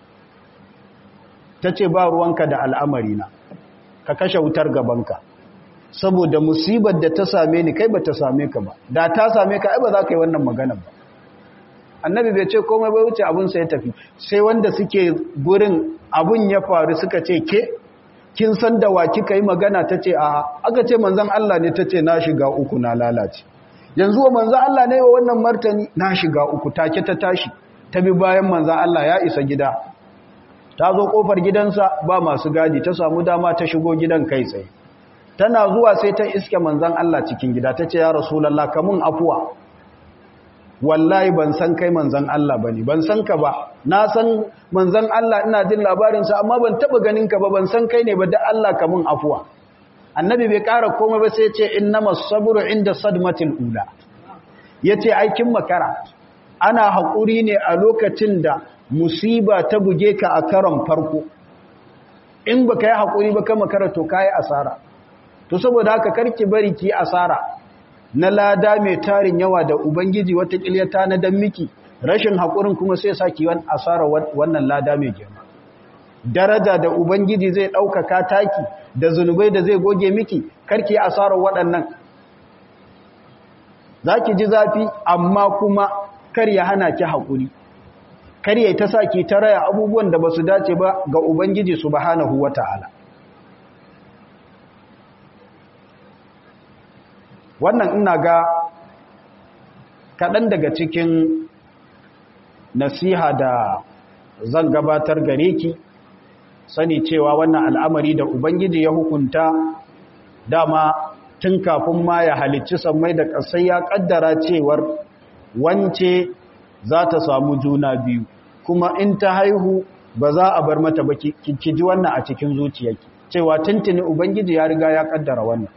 tace ba ruwanka da al'amarina ka kashe wutar gabanka saboda musibar da ta same ni kai ba ta same ka ba da ta same ka ai ba za ka yi wannan magana ba annabi bai ce komai bai wuce abun sai ya tafi sai wanda suke gurin abun ya faru suka ce ke kin san da wa kika yi magana ta ce a aka ce manzon Allah ne ta ce na shiga uku na lalace yanzu wa manzon Allah ne wa wannan martani na shiga uku take ta tashi ta bi bayan manzon Allah ya isa gida ta zo kofar gidansa ba masu gadi ta samu dama ta shigo gidan kai tsaye tana zuwa sai ta iske manzan Allah cikin gida ta ce ya rasulallah kamun afuwa wallahi ban san kai manzan Allah bane ban san ka ba na san manzan Allah ina jin labarinsa amma ban taba ganin ka ba ban san kai ne ba da Allah kamun afuwa annabi bai kara komai ba sai ya ce innamas sabru inda sadmatil ula yace aikin makara ana haƙuri ne a lokacin da musiba ta buge ka a karon farko in ba ka yi haƙuri ba kama kara to ka yi asara to saboda haka karki bari ki asara na lada mai tarin yawa da ubangiji wata ƙilyata na dan miki rashin haƙurin kuma sai sa ki asara wannan lada mai girma daraja da ubangiji zai ɗaukaka taki da zunubai da zai goge miki karki asarar waɗannan za ki ji zafi amma kuma kar ya hana ki haƙuri kar ya ta sa ki ta raya abubuwan da ba su dace ba ga Ubangiji subhanahu wa ta'ala. Wannan ina ga kaɗan daga cikin nasiha da zan gabatar gare ki sani cewa wannan al'amari da ubangiji ya hukunta dama tun kafin ma ya halicci sammai da ƙasai ya ƙaddara cewar wance za ta samu juna biyu kuma in ta haihu ba za a bar mata ba ki ji wannan a cikin zuciyarki cewa tuntuni ubangiji ya riga ya ƙaddara wannan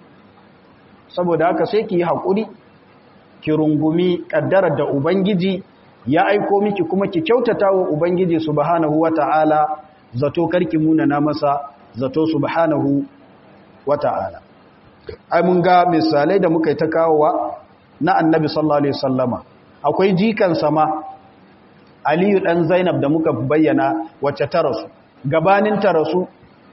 saboda haka sai ki yi haƙuri ki rungumi ƙaddarar da ubangiji ya aiko miki kuma ki kyautata wa ubangiji subhanahu wata'ala zato karki munana masa zato subhanahu wata'ala ai mun ga misalai da muka yi ta kawowa na annabi sallallahu alaihi wasallama akwai jikan sama aliyu dan zainab da muka bayyana wacce ta rasu gabanin ta rasu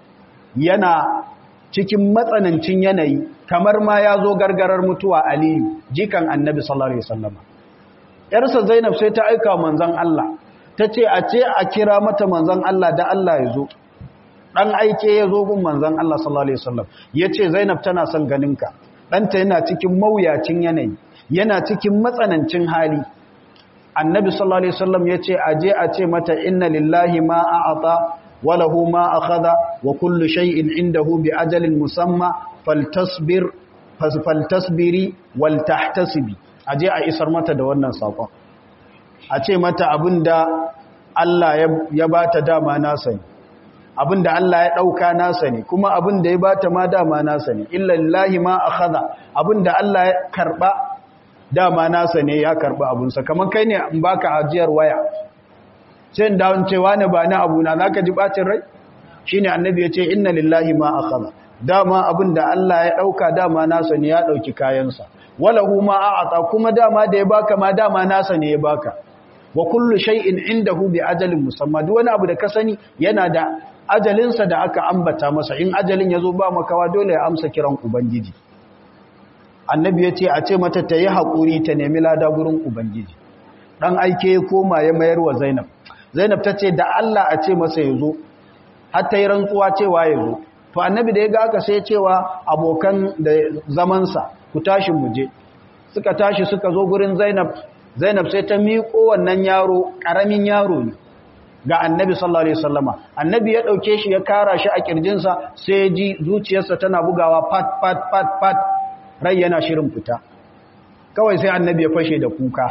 yana cikin matsanancin yanayi kamar ma ya zo gargarar mutuwa aliyu jikan annabi sallallahu alaihi wasallama yarsa zainab sai ta aika manzon Allah ta ce a ce a kira mata manzon Allah da Allah ya zo dan aike ya zo gun manzon Allah sallallahu alaihi wasallam yace Zainab tana son ganinka danta yana cikin mawuyacin yanayi yana cikin matsanancin hali annabi sallallahu alaihi wasallam yace aje a ce mata inna lillahi ma a'ata wa lahu ma akhadha wa kullu shay'in indahu bi ajalin musamma faltasbir faltasbiri wal tahtasibi aje a isar mata da wannan sakon a ce mata abinda Allah ya bata dama nasa ne abinda Allah ya ɗauka nasa ne kuma abinda ya bata ma dama nasa ne illa lillahi ma akhadha abinda Allah ya karba dama nasa ne ya karba abunsa kamar kai ne in baka ajiyar waya sai da cewa ne ba na abuna zaka ji bacin rai shine annabi ya ce inna lillahi ma akhadha dama abinda Allah ya ɗauka dama nasa ne ya ɗauki kayansa walahu ma a'ata kuma dama da ya baka ma dama nasa ne ya baka wa kullu shay'in indahu bi ajalin musamma duk wani abu da ka sani yana da ajalinsa da aka ambata masa in ajalin yazo ba makawa dole ya amsa kiran ubangiji annabi yace a ce mata ta yi hakuri ta nemi lada gurin ubangiji dan aike ya koma ya mayar wa Zainab Zainab tace da Allah a ce masa yazo har ta yi rantsuwa cewa yazo to annabi da ya ga aka sai cewa abokan da zaman sa ku tashi mu je suka tashi suka zo gurin Zainab Zainab sai ta miƙo wannan yaro ƙaramin yaro ne ga Annabi sallallahu alaihi wasallama Annabi ya dauke shi ya kara shi a kirjinsa sai ya ji zuciyarsa tana bugawa pat pat pat pat rai yana shirin fita kawai sai Annabi ya fashe da kuka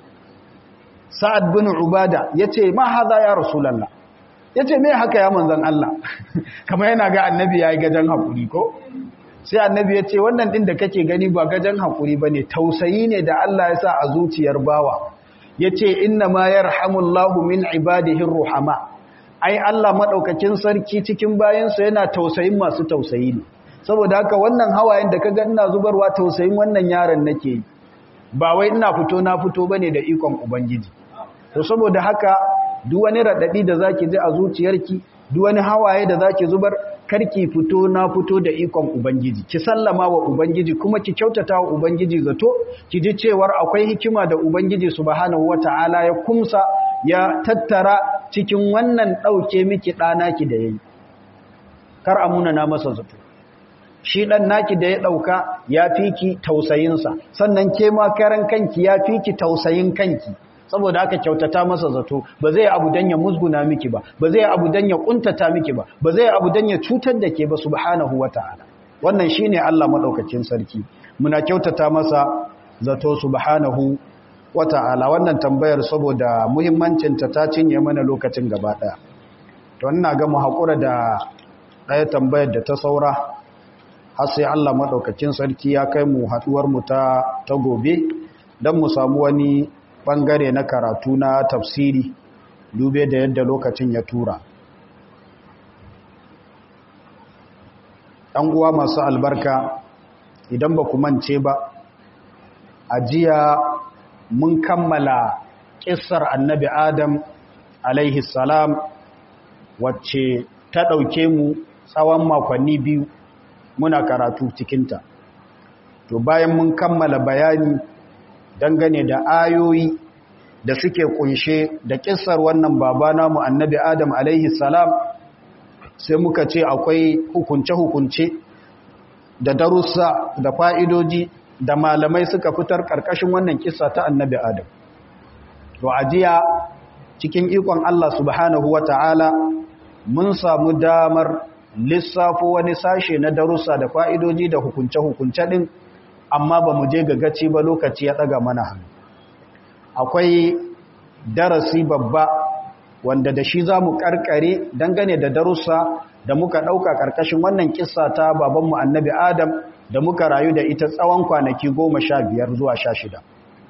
Sa'ad bin Ubada yace ma haza ya Rasulullah yace me haka ya manzon Allah kamar yana ga Annabi yayi gajan hakuri ko sai annabi ya ce wannan ɗin da kake gani ba gajen haƙuri ba ne tausayi ne da Allah ya sa a zuciyar bawa ya ce inna ma ya rahamullahu min ibadihin ruhama ai Allah maɗaukakin sarki cikin bayansa yana tausayin masu tausayi ne saboda haka wannan hawayen da ka ga ina zubarwa tausayin wannan yaron nake yi ba wai ina fito na fito ba ne da ikon ubangiji to saboda haka duk wani raɗaɗi da za ki ji a zuciyarki duk wani hawaye da za ki zubar karki fito na fito da ikon Ubangiji, ki sallama wa Ubangiji kuma ki kyautata wa Ubangiji zato, ki ji cewar akwai hikima da Ubangiji subhanahu wata'ala ya kumsa ya tattara cikin wannan ɗauke miki ɗanaki da ya yi. Kar amuna na masa zato. Shi ɗan naki da ya ɗauka ya fi ki tausayinsa, sannan ke ma karan kanki ya fi ki tausayin kanki. saboda aka kyautata masa zato ba zai abu dan ya musguna miki ba ba zai abu dan ya kuntata miki ba ba zai abu dan ya cutar da ke ba subhanahu wataala wannan shine Allah madaukakin sarki muna kyautata masa zato subhanahu wataala wannan tambayar saboda muhimmancin ta ta cinye mana lokacin gaba daya to ina ga mu hakura da daya tambayar da ta saura har sai Allah madaukakin sarki ya kai mu haduwar mu ta ta gobe dan mu samu wani bangare na karatu na tafsiri dube da yadda lokacin ya tura ɗan uwa masu albarka idan ba ku mance ba a jiya mun kammala ƙisar annabi adam alaihi salam wacce ta ɗauke mu tsawon makonni biyu muna karatu cikinta to bayan mun kammala bayani dangane da ayoyi da suke kunshe da kissar wannan baba namu annabi adam alaihi salam sai muka ce akwai hukunce-hukunce da darussa da fa'idoji da malamai suka fitar ƙarƙashin wannan kissa ta annabi adam to ajiya cikin ikon Allah subhanahu wa ta'ala mun samu damar lissafo wani sashe na darussa da fa'idoji da hukunce-hukunce ɗin amma ba mu je gagaci ba lokaci ya ɗaga mana hannu akwai darasi babba wanda da shi za mu ƙarƙare dangane da darussa da muka ɗauka ƙarƙashin wannan ƙissa ta babanmu annabi adam da muka rayu da ita tsawon kwanaki goma sha biyar zuwa sha shida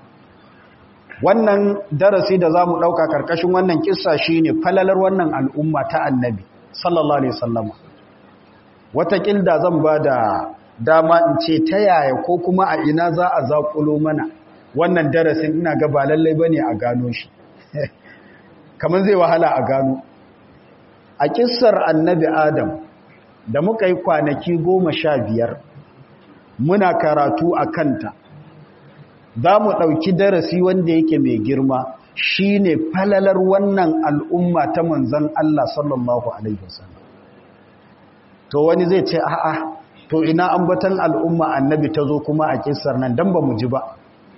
wannan darasi da za mu ɗauka ƙarƙashin wannan ƙissa shi ne falalar wannan al'umma ta annabi sallallahu alaihi sallama watakil da zan ba da dama in ce ta yaya ko kuma a ina za a zaƙulo mana wannan darasin ina ga ba lallai ba ne a gano shi kamar zai wahala a gano a ƙissar annabi adam da muka yi kwanaki goma sha biyar muna karatu a kanta za mu ɗauki darasi wanda yake mai girma shi ne falalar wannan al'umma ta manzan Allah sallallahu Alaihi wasallam to wani zai ce a'a to ina ambatan al'umma annabi ta zo kuma a kisar nan don ba mu ji ba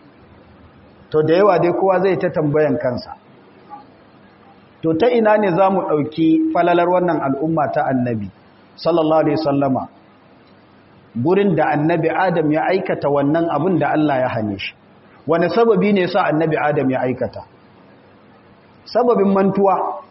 to da yawa dai kowa zai ta tambayan kansa to ta ina ne za mu ɗauki falalar wannan al'umma ta annabi sallallahu Alaihi wasallama gurin da annabi adam ya aikata wannan abin da Allah ya hane shi wani sababi ne sa annabi adam ya aikata sababin mantuwa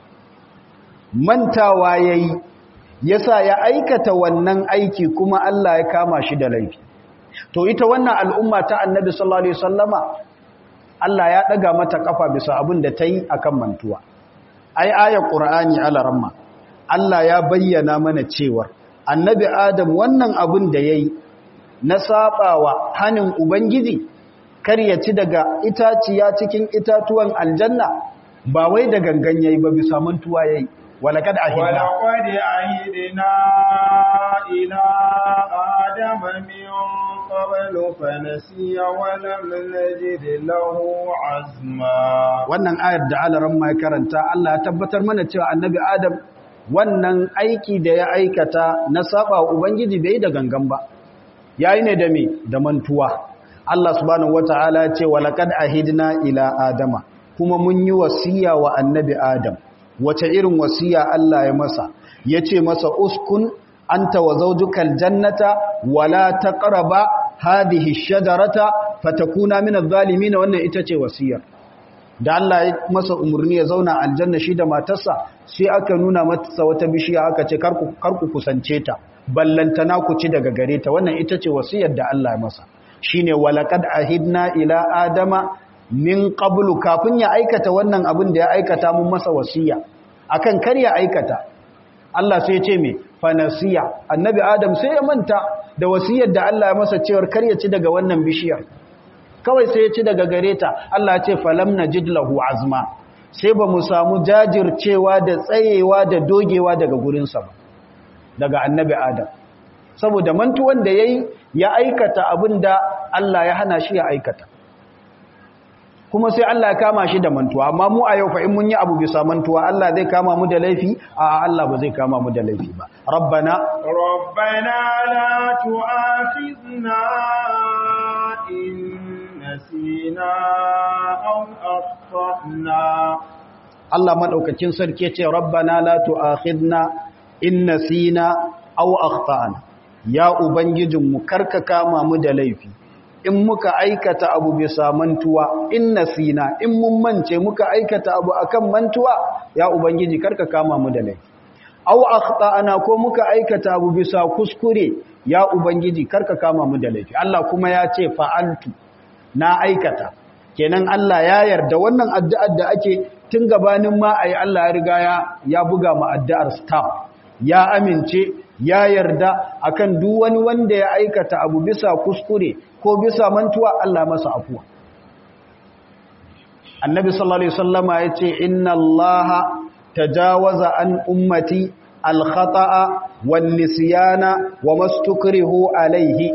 mantawa ya yi ya sa ya aikata wannan aiki kuma Allah ya kama shi da laifi to ita wannan al'umma ta annabi sallallahu alaihi wasallama Allah ya daga mata kafa bisa abin da ta yi akan mantuwa ai ayar qur'ani alaramma Allah ya bayyana mana cewar annabi adam wannan abin da yayi na sabawa hanin ubangiji kar ya ci daga itaciya cikin itatuwan aljanna ba wai da gangan yayi ba bisa mantuwa yayi walaqad ahidna walaqad ahidna ila adama min qablu fanasiya wa lam najid lahu azma wannan ayar da alaran mai karanta Allah ya tabbatar mana cewa annabi adam wannan aiki da ya aikata na saba ubangiji bai da gangan ba yayi ne da me da mantuwa Allah subhanahu wata'ala ce walaqad ahidna ila adama kuma mun yi wasiya wa annabi adam wace irin wasiya Allah ya masa yace masa uskun anta wa zawjukal jannata wala taqraba hadhihi shajarata fatakuna minadh zalimin wannan ita ce wasiyar da Allah ya masa umurni ya zauna aljanna shi da matarsa sai aka nuna masa wata bishiya aka ce karku karku kusance ta ballantana ku ci daga gare ta wannan ita ce wasiyar da Allah ya masa shine walaqad ahidna ila adama min qablu kafin ya aikata wannan abin da ya aikata mun masa wasiya akan kar ya aikata Allah sai ya ce me fanasiya annabi adam sai ya manta da wasiyar da Allah ya masa cewar kar ya ci daga wannan bishiyar kawai sai ya ci daga gare ta Allah ya ce falam najid lahu azma sai ba mu samu jajircewa da tsayewa da dogewa daga gurinsa ba daga annabi adam saboda mantuwan da yayi ya aikata abin da Allah ya hana shi ya aikata kuma sai Allah ya kama shi da mantuwa amma mu a yau fa in mun yi abu bisa mantuwa Allah zai kama mu da laifi a Allah ba zai kama mu da laifi ba rabbana rabbana la tu'akhidna in nasina aw akhtana Allah madaukakin sarki ya ce rabbana la tu'akhidna in nasina aw akhtana ya ubangijinmu karka kama mu da laifi in muka aikata abu bisa mantuwa in nasina in mun mance muka aikata abu akan mantuwa ya ubangiji karka kama mu da laifi aw akhtana ko muka aikata abu bisa kuskure ya ubangiji karka kama mu da laifi Allah kuma ya ce fa'altu na aikata kenan Allah ya yarda wannan addu'ar da ake tun gabanin ma ayi Allah ya riga ya buga mu addu'ar stamp ya amince ya yarda akan duk wani wanda ya aikata abu bisa kuskure ko bisa mantuwa Allah masa afuwa annabi sallallahu alaihi wasallama yace inna allaha tajawaza an ummati al-khata'a wan nisyana wa mastukrihu alaihi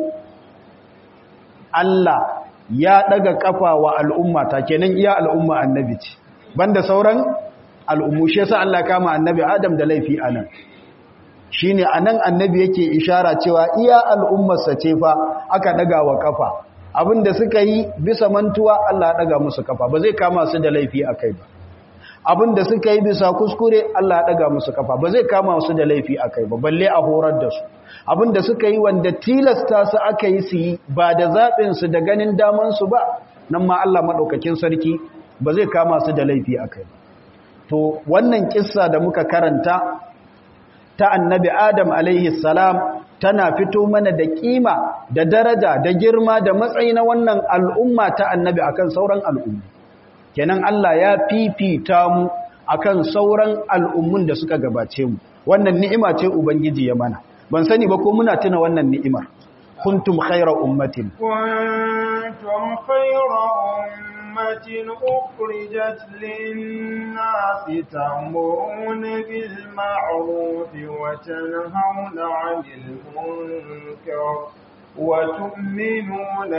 Allah ya daga kafa wa al'ummata kenan iya al'umma annabi ce banda sauran al'ummu shi yasa Allah kama annabi Adam da laifi anan shine anan annabi yake ishara cewa iya al'ummarsa ce fa aka daga wa kafa abinda suka yi bisa mantuwa Allah ya daga musu kafa ba zai kama su da laifi akai ba abin da suka yi bisa kuskure Allah ya daga musu kafa ba zai kama su da laifi akai ba balle a horar da su abin da suka yi wanda tilasta su aka yi su yi ba da zaɓin su da ganin daman su ba nan ma Allah madaukakin sarki ba zai kama su da laifi akai ba to wannan kissa da muka karanta ta annabi Adam alaihi salam tana fito mana da kima da daraja da girma da matsayi na wannan al'umma ta annabi akan sauran al'umma kenan Allah ya fifita mu akan sauran al'ummun da suka gabace mu wannan ni'ima ce ubangiji ya mana ban sani ba ko muna tuna wannan ni'imar kuntum khayra ummatin kuntum khayra ummatin ukhrijat lin-nasi ta'muruna bil ma'ruf wa tanhauna 'anil munkar wa tu'minuna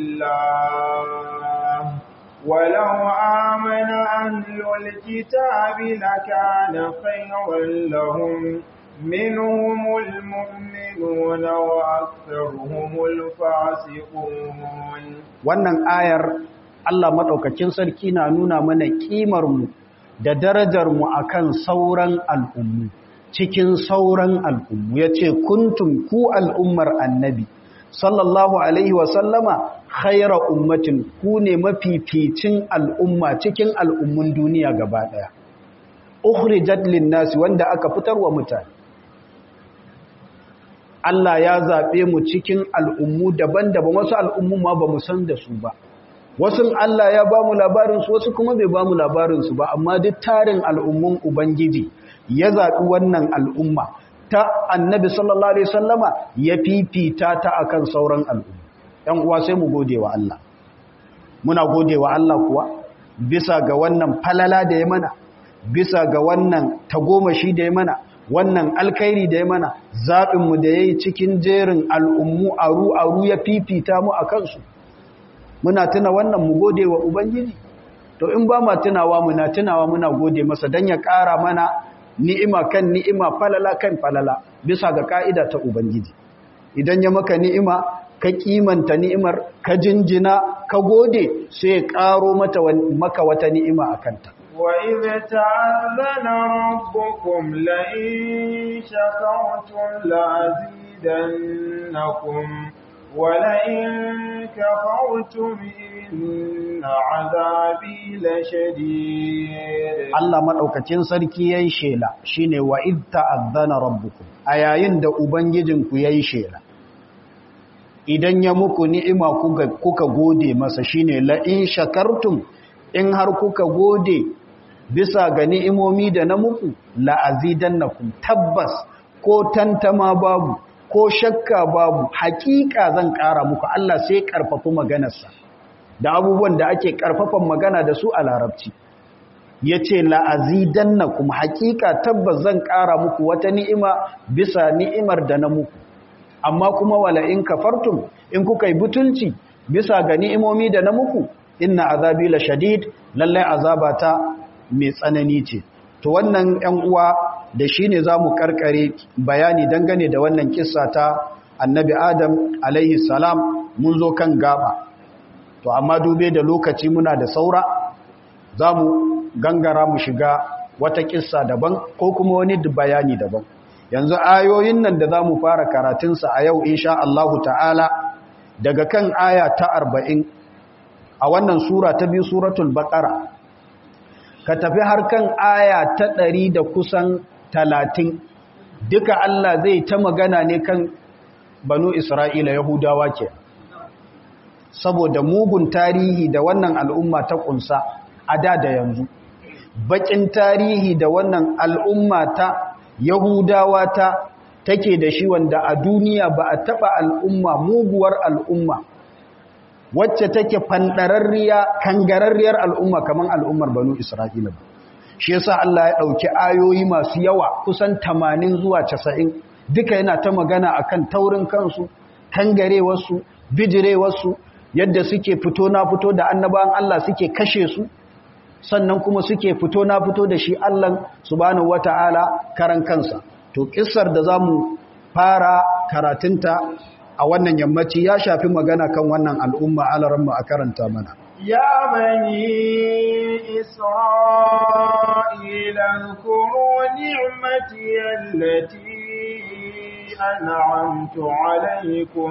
billah ولو آمن أهل الكتاب لكان خيرا لهم منهم المؤمنون وأكثرهم الفاسقون wannan ayar Allah madaukakin sarki na nuna mana kimar mu da darajar mu akan sauran al'ummu cikin sauran al'ummu yace kuntum ku al'ummar annabi sallallahu alaihi wa sallama khaira ummatin ku ne mafificin al'umma cikin al'ummun duniya gaba daya ukhrijat lin-nasi wanda aka fitar wa mutane Allah ya zabe mu cikin al'ummu daban-daban wasu al'ummu ma bamu san da su ba wasu Allah ya ba mu labarin su wasu kuma bai ba mu labarin su ba amma duk tarin al'ummun ubangiji ya zabi wannan al'umma ta annabi sallallahu alaihi wasallama ya fifita ta akan sauran al'umma ɗan uwa sai mu gode wa Allah muna gode wa Allah kuwa bisa ga wannan falala da ya mana bisa ga wannan tagomashi da ya mana wannan alkhairi da ya mana zaɓinmu da ya yi cikin jerin al'ummu aru-aru ya fifita mu a kansu muna tuna wannan mu gode wa ubangiji to in ba ma tunawa muna tunawa muna gode masa don ya ƙara mana ni'ima kan ni'ima falala kan falala bisa ga ka'ida ta ubangiji idan ya maka ni'ima ka kimanta ni'imar ka jinjina ka gode sai ya karo mata maka wata ni'ima a kanta wa idza ta'azzana rabbukum la in shakartum la azidannakum wa la in kafartum inna azabi lashadid Allah madaukakin sarki yayin shela shine wa idza ta'azzana rabbukum a yayin da ubangijinku yayin shela idan ya muku ni'ima kuka gode masa shine la in shakartum in har kuka gode bisa ga ni'imomi da na muku la azidannakum tabbas ko tantama babu ko shakka babu hakika zan ƙara muku Allah sai karfafa maganarsa da abubuwan da ake karfafan magana da su a larabci yace la azidannakum hakika tabbas zan ƙara muku wata ni'ima bisa ni'imar da na muku amma kuma wala in kafartum in kuka yi butulci bisa ga ni'imomi da na muku inna azabi la shadid lallai azabata mai tsanani ce to wannan 'yan uwa da shine zamu karkare bayani dangane da wannan kissa ta annabi adam alaihi salam mun zo kan gaba to amma dube da lokaci muna da saura zamu gangara mu shiga wata kissa daban ko kuma wani bayani daban yanzu ayoyin nan da za mu fara karatunsa a yau insha Allahu ta'ala daga kan aya ta arba'in a wannan sura ta biyu suratul baƙara ka tafi har kan aya ta ɗari da kusan talatin duka Allah zai ta magana ne kan banu Isra'ila Yahudawa ke saboda mugun tarihi da wannan al'umma ta ƙunsa a da da yanzu baƙin tarihi da wannan al'umma ta Yahudawa ta take da shi wanda a duniya ba a taɓa al'umma muguwar al'umma wacce take fanɗararriya kangararriyar al'umma kamar al'ummar banu Isra'ila ba. Shi yasa Allah ya ɗauki ayoyi masu yawa kusan tamanin zuwa casa'in duka yana ta magana akan taurin kansu, kangarewarsu, bijirewarsu, yadda suke fito na fito da annabawan Allah suke kashe su, sannan kuma suke fito na fito da shi Allah subhanahu wata'ala karan kansa to kissar da zamu fara karatunta a wannan yammaci ya shafi magana kan wannan al'umma alaramma a karanta mana يا بني إسرائيل اذكروا نعمتي التي أنعمت عليكم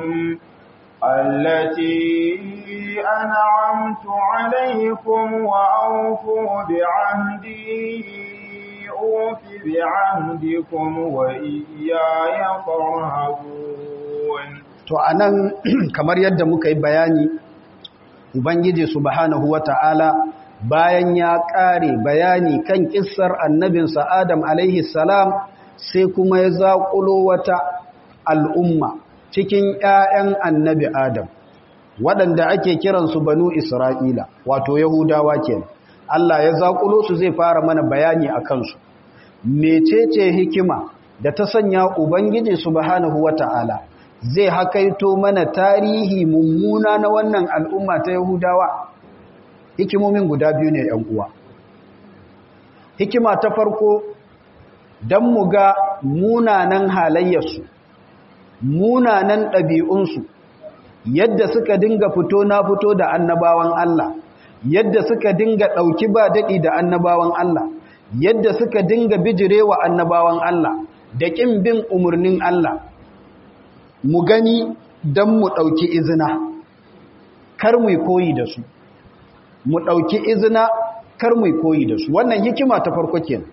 التي أنعمت عليكم وأوفوا بعهدي أوف بعهدكم وإياي فارهبون to anan kamar yadda muka yi bayani ubangiji subhanahu wata'ala bayan ya kare bayani kan kissar annabinsa Adam alaihi salam sai kuma ya zaƙulo wata al'umma cikin ‘ya'yan annabi Adam, waɗanda ake kiransu banu Isra'ila, wato Yahudawa ke Allah ya zaƙulo su zai fara mana bayani a kansu. Mecece hikima da ta sanya Ubangiji Subhanahu wa ta'ala zai hakaito mana tarihi mummuna na wannan al'umma ta Yahudawa? Hikimomin guda biyu ne uwa. Hikima ta farko, don mu ga munanan halayyarsu. munanan ɗabi'unsu yadda suka dinga fito na fito da annabawan Allah yadda suka dinga ɗauki ba daɗi da annabawan Allah yadda suka dinga bijirewa annabawan Allah da ƙin bin umarnin Allah mu gani don mu ɗauki izina kar mu koyi da su mu ɗauki izina kar mu koyi da su wannan hikima ta farko kenan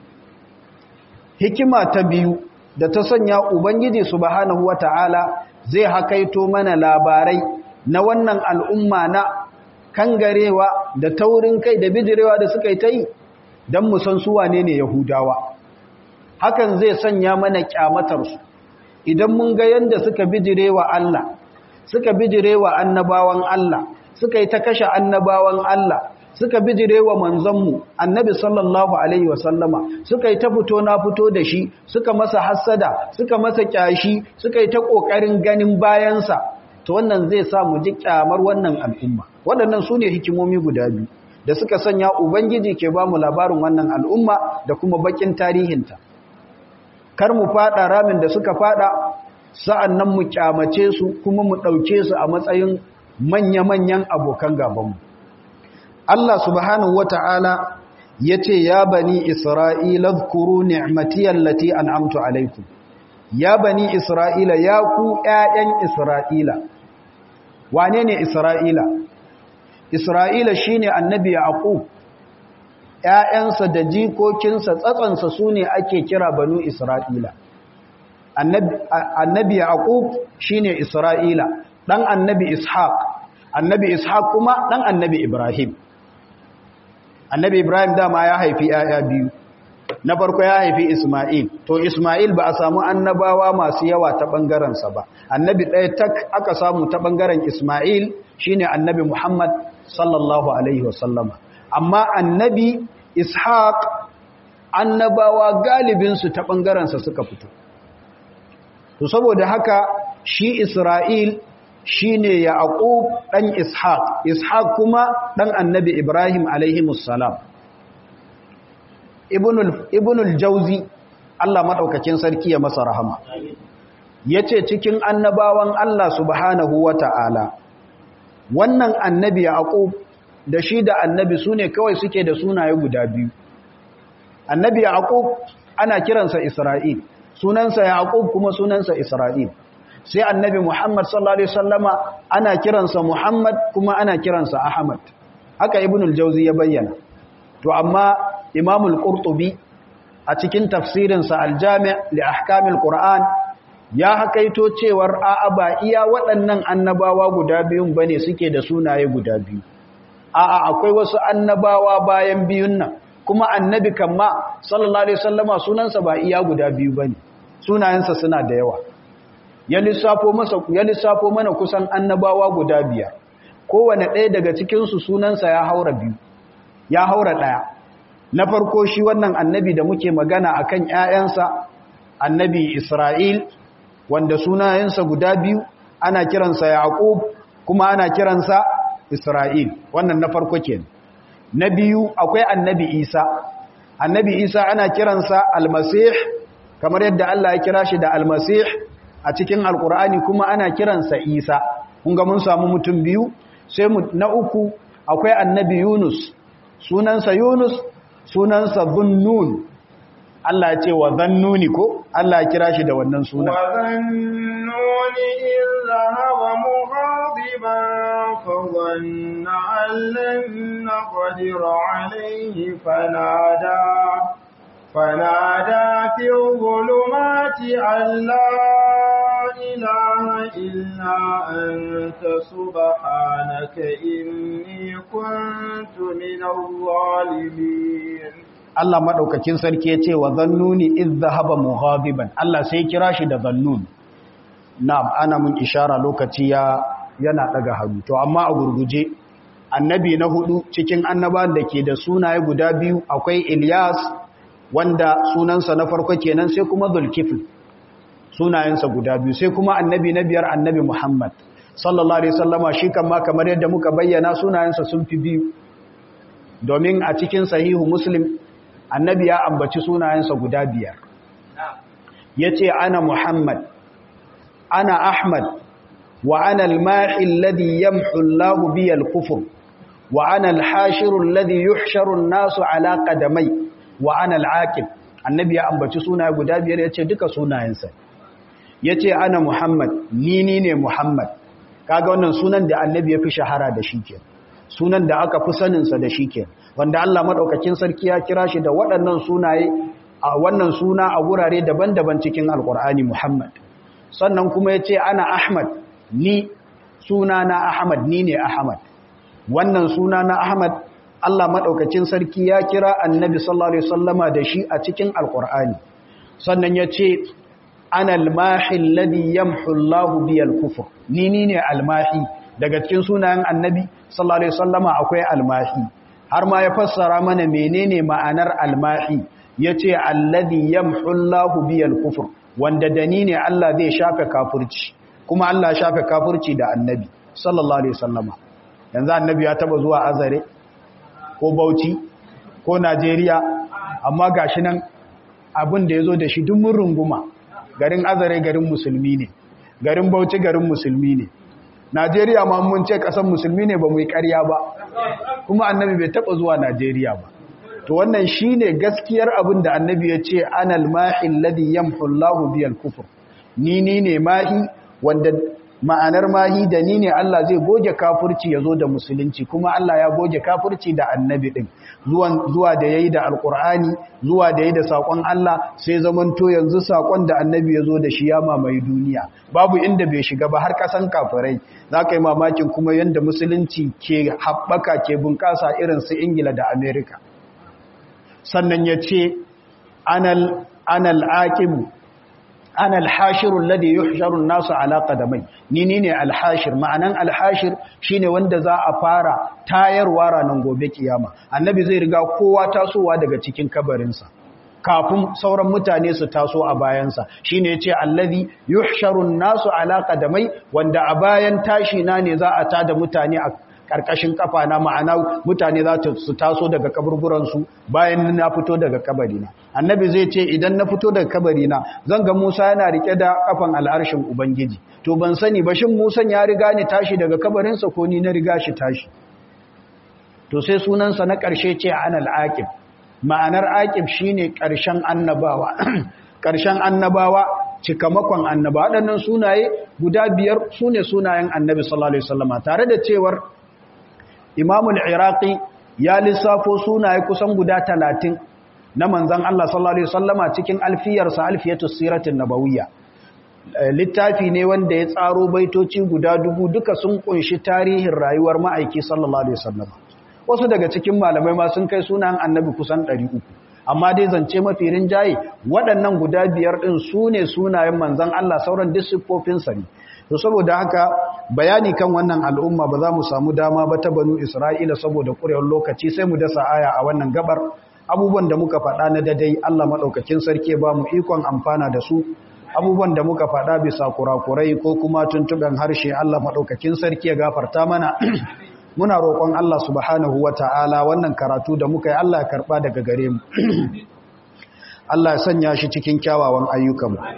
hikima ta biyu da ta sanya Ubangiji subhanahu wata'ala zai hakaito mana labarai na wannan al'umma na kangarewa da taurin kai da bijirewa da suka yi ta yi don musan suwa ne ne Yahudawa. Hakan zai sanya mana kyamatarsu idan mun ga yadda suka bijirewa Allah, suka bijirewa annabawan Allah, suka yi ta kashe annabawan Allah, suka bijire wa manzanmu annabi sallallahu alaihi wasallama suka yi ta fito na fito da shi suka masa hassada suka masa kyashi suka yi ta kokarin ganin bayansa to wannan zai sa mu ji kyamar wannan al'umma waɗannan su ne hikimomi guda biyu da suka sanya ubangiji ke ba mu labarin wannan al'umma da kuma bakin tarihinta kar mu fada ramin da suka fada sa'an nan mu kyamace su kuma mu ɗauke su a matsayin manya-manyan abokan gabanmu Allah subhanahu wata'ala ya ce ya bani Isra'ila zkuru ni'matiyar lati an'amtu alaikum ya bani Isra'ila ya ku ‘ya'yan Isra'ila wane ne Isra'ila? Isra'ila shi ne annabi Yaqub ‘ya'yansa da jikokinsa tsatsansa su ne ake kira banu Isra'ila annabi Yaqub shi ne Isra'ila ɗan annabi Ishaq annabi Ishaq kuma ɗan annabi Ibrahim annabi ibrahim dama ya haifi yaya biyu na farko ya haifi isma'il to isma'il ba a samu annabawa masu yawa ta ɓangarensa ba annabi ɗaya tak aka samu ta ɓangaren isma'il shine annabi muhammad sallallahu alaihi wasallama amma annabi ishaq annabawa galibinsu ta ɓangarensa suka fito to saboda haka shi isra'il shi ne yaƙub ɗan ishaq ishaq kuma ɗan annabi ibrahim alaihimussalam ibnul jauzi allah maɗaukakin sarki ya masa rahama ya ce cikin annabawan allah subhanahu wa ta'ala wannan annabi yaƙub da shi da annabi su ne kawai suke da sunaye guda biyu annabi yaƙub ana kiransa isra'il sunansa yaƙub kuma sunansa isra'il sai annabi Muhammad sallallahu alaihi wasallama ana kiransa Muhammad kuma ana kiransa Ahmad haka ibnul jauzi ya bayyana to amma imamul qurtubi a cikin tafsirinsa al-jami' li ahkamil qur'an ya hakaito cewar a'a ba iya waɗannan annabawa guda biyun bane suke da sunaye guda biyu a'a akwai wasu annabawa bayan biyun nan kuma annabi kamma sallallahu alaihi wasallama sunansa ba iya guda biyu bane sunayensa suna da yawa ya lissafo masa ya lissafo mana kusan annabawa guda biyar kowane ɗaya daga cikin su sunansa ya haura biyu ya haura ɗaya na farko shi wannan annabi da muke magana akan ƴaƴansa annabi Isra'il wanda sunayensa guda biyu ana kiransa Yaqub kuma ana kiransa Isra'il wannan na farko kenan na biyu akwai annabi Isa annabi Isa ana kiransa Almasih kamar yadda Allah ya kira shi da Almasih a cikin Alkur'ani kuma ana kiransa Isa kun ga mun samu mutum biyu sai mu na uku akwai annabi Yunus sunansa Yunus sunansa Dhunnun Allah ya ce wa Dhannuni ko Allah ya kira shi da wannan sunan wa dhannuni in dhahaba mughadiban fa dhanna an lan naqdir alayhi fanada fanada fi dhulumati alla إله إلا أنت سبحانك إني كنت من الظالمين Allah madaukakin sarki ya ce wa zannuni iz zahaba mughadiban Allah sai kira shi da zannun na'am ana mun ishara lokaci ya yana daga hannu to amma a gurguje annabi na hudu cikin annaban da ke da sunaye guda biyu akwai Ilyas wanda sunansa na farko kenan sai kuma Zulkifl sunayensa guda biyu sai kuma annabi na biyar annabi Muhammad sallallahu alaihi wasallama shi kan ma kamar yadda muka bayyana sunayensa sun fi biyu domin a cikin sahihu Muslim annabi ya ambaci sunayensa guda biyar yace ana Muhammad ana Ahmad wa ana al-mahi alladhi yamhu Allahu bi al-kufr wa ana al-hashiru alladhi yuhsharu an-nasu ala qadamai wa ana al-aqib annabi ya ambaci sunaye guda biyar yace duka sunayensa ya ce ana Muhammad ni ni ne Muhammad kaga wannan sunan da annabi ya fi shahara da shi ke sunan da aka fi saninsa da shi ke wanda Allah maɗaukakin sarki ya kira shi da waɗannan sunaye a wannan suna a wurare daban-daban cikin alƙur'ani Muhammad sannan kuma ya ce ana Ahmad ni suna na Ahmad ni ne Ahmad wannan suna na Ahmad Allah maɗaukacin sarki ya kira annabi sallallahu alaihi wasallama da shi a cikin alƙur'ani sannan ya ce ana almahi alladhi yamhu Allahu bi al-kufr ni ni ne almahi daga cikin sunayen annabi sallallahu alaihi wasallama akwai almahi har ma ya fassara mana menene ma'anar almahi yace alladhi yamhu Allahu bi al-kufr wanda dani ne Allah zai shafe kafirci kuma Allah ya shafe kafirci da annabi sallallahu alaihi wasallama yanzu annabi ya taba zuwa azare ko bauchi ko Najeriya amma gashi nan abin da yazo da shi duk mun runguma garin azare garin musulmi ne garin bauchi garin musulmi ne najeriya ma mun ce kasan musulmi ne ba mu yi karya ba kuma annabi bai taba zuwa najeriya ba to wannan shine gaskiyar abin da annabi ya ce anal mahi alladhi yamhu Allahu biyal kufr ni ni ne mahi wanda ma'anar mahi da ni ne Allah zai goge kafirci ya zo da musulunci kuma Allah ya goge kafirci da annabi ɗin zuwa da ya yi da alƙur'ani zuwa da ya yi da saƙon Allah sai zamanto yanzu saƙon da annabi ya zo da shi ya mamaye duniya babu inda bai shiga ba har ƙasan kafirai za ka yi mamakin kuma yadda musulunci ke haɓaka ke bunƙasa irin su ingila da amerika sannan ya ce anal aƙibu ana alhashiru alladhi yuhsharu an-nasu ala qadamai ni ne alhashir ma'anan alhashir shine wanda za a fara tayarwa ranar gobe kiyama annabi zai riga kowa tasowa daga cikin kabarinsa kafin sauran mutane su taso a bayansa shine yace alladhi yuhsharu an-nasu ala qadamai wanda a bayan tashi na ne za a tada mutane a karkashin kafa na ma'ana mutane za su taso daga kaburburansu bayan na fito daga kabarina annabi zai ce idan na fito daga kabarina zan ga musa yana rike da kafan al'arshin ubangiji to ban sani ba shin musan ya riga ni tashi daga kabarinsa ko ni na riga shi tashi to sai sunansa na ƙarshe ce an al'aƙib ma'anar aƙib shine ƙarshen annabawa ƙarshen annabawa cikamakon annaba waɗannan sunaye guda biyar su ne sunayen annabi sallallahu alaihi wasallama tare da cewar imamul iraqi ya lissafo sunaye kusan guda talatin na manzan Allah sallallahu alaihi wasallama cikin alfiyarsa alfiyatus siratin nabawiyya littafi ne wanda ya tsaro baitoci guda dubu duka sun kunshi tarihin rayuwar ma'aiki sallallahu alaihi wasallama wasu daga cikin malamai ma sun kai sunan annabi kusan 300 amma dai zance mafi rinjaye waɗannan guda biyar ɗin su ne sunayen manzan Allah sauran dissippofinsa ne to saboda haka bayani kan wannan al'umma ba za mu samu dama ba ta banu isra'ila saboda ƙurewar lokaci sai mu dasa aya a wannan gabar abubuwan da muka faɗa na dadai Allah maɗaukakin sarki ba mu ikon amfana da su abubuwan da muka faɗa bisa kurakurai ko kuma tuntuɓen harshe Allah maɗaukakin sarki ya gafarta mana muna roƙon Allah subhanahu wa ta'ala wannan karatu da muka yi Allah ya karɓa daga gare mu Allah ya sanya shi cikin kyawawan ayyukanmu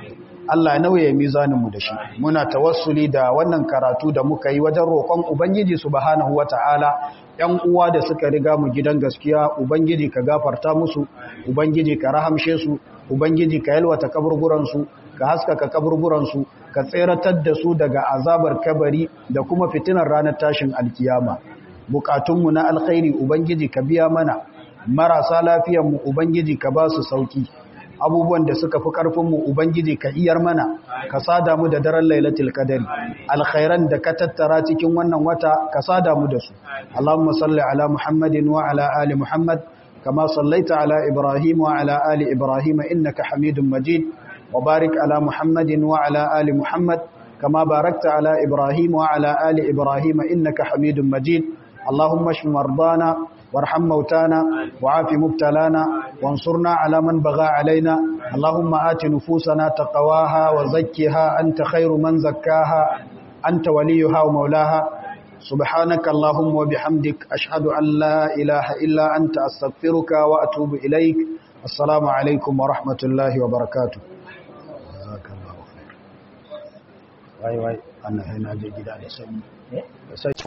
Allah ya nauye mizaninmu da shi muna tawassuli da wannan karatu da muka yi wajen roƙon ubangiji subhanahu wata'ala ‘yan uwa da suka riga mu gidan gaskiya ubangiji ka gafarta musu ubangiji ka rahamshe su ubangiji ka yalwata kaburburansu ka haskaka kaburburansu ka tseratar da su daga azabar kabari da kuma fitinar ranar tashin alkiyama bukatunmu na alkhairi ubangiji ka biya mana marasa lafiyanmu ubangiji ka ba su sauki abubuwan da suka fi ƙarfinmu ubangiji ka iyar mana ka sada mu da daren lailatul qadari alkhairan da ka tattara cikin wannan wata ka sada mu da su allahumma salli ala muhammadin wa ala ali muhammad kama sallaita ala ibrahim wa ala ali ibrahim innaka hamidum majid wa barik ala muhammadin wa ala ali muhammad kama barakta ala ibrahim wa ala ali ibrahim innaka hamidum majid اللهم اشف مرضانا وارحم موتانا وعاف مبتلانا وانصرنا على من بغى علينا اللهم آت نفوسنا تقواها وزكها أنت خير من زكاها أنت وليها ومولاها سبحانك اللهم وبحمدك أشهد أن لا إله إلا أنت أستغفرك وأتوب إليك السلام عليكم ورحمة الله وبركاته جزاك الله خير واي واي أنا هنا جدا لسني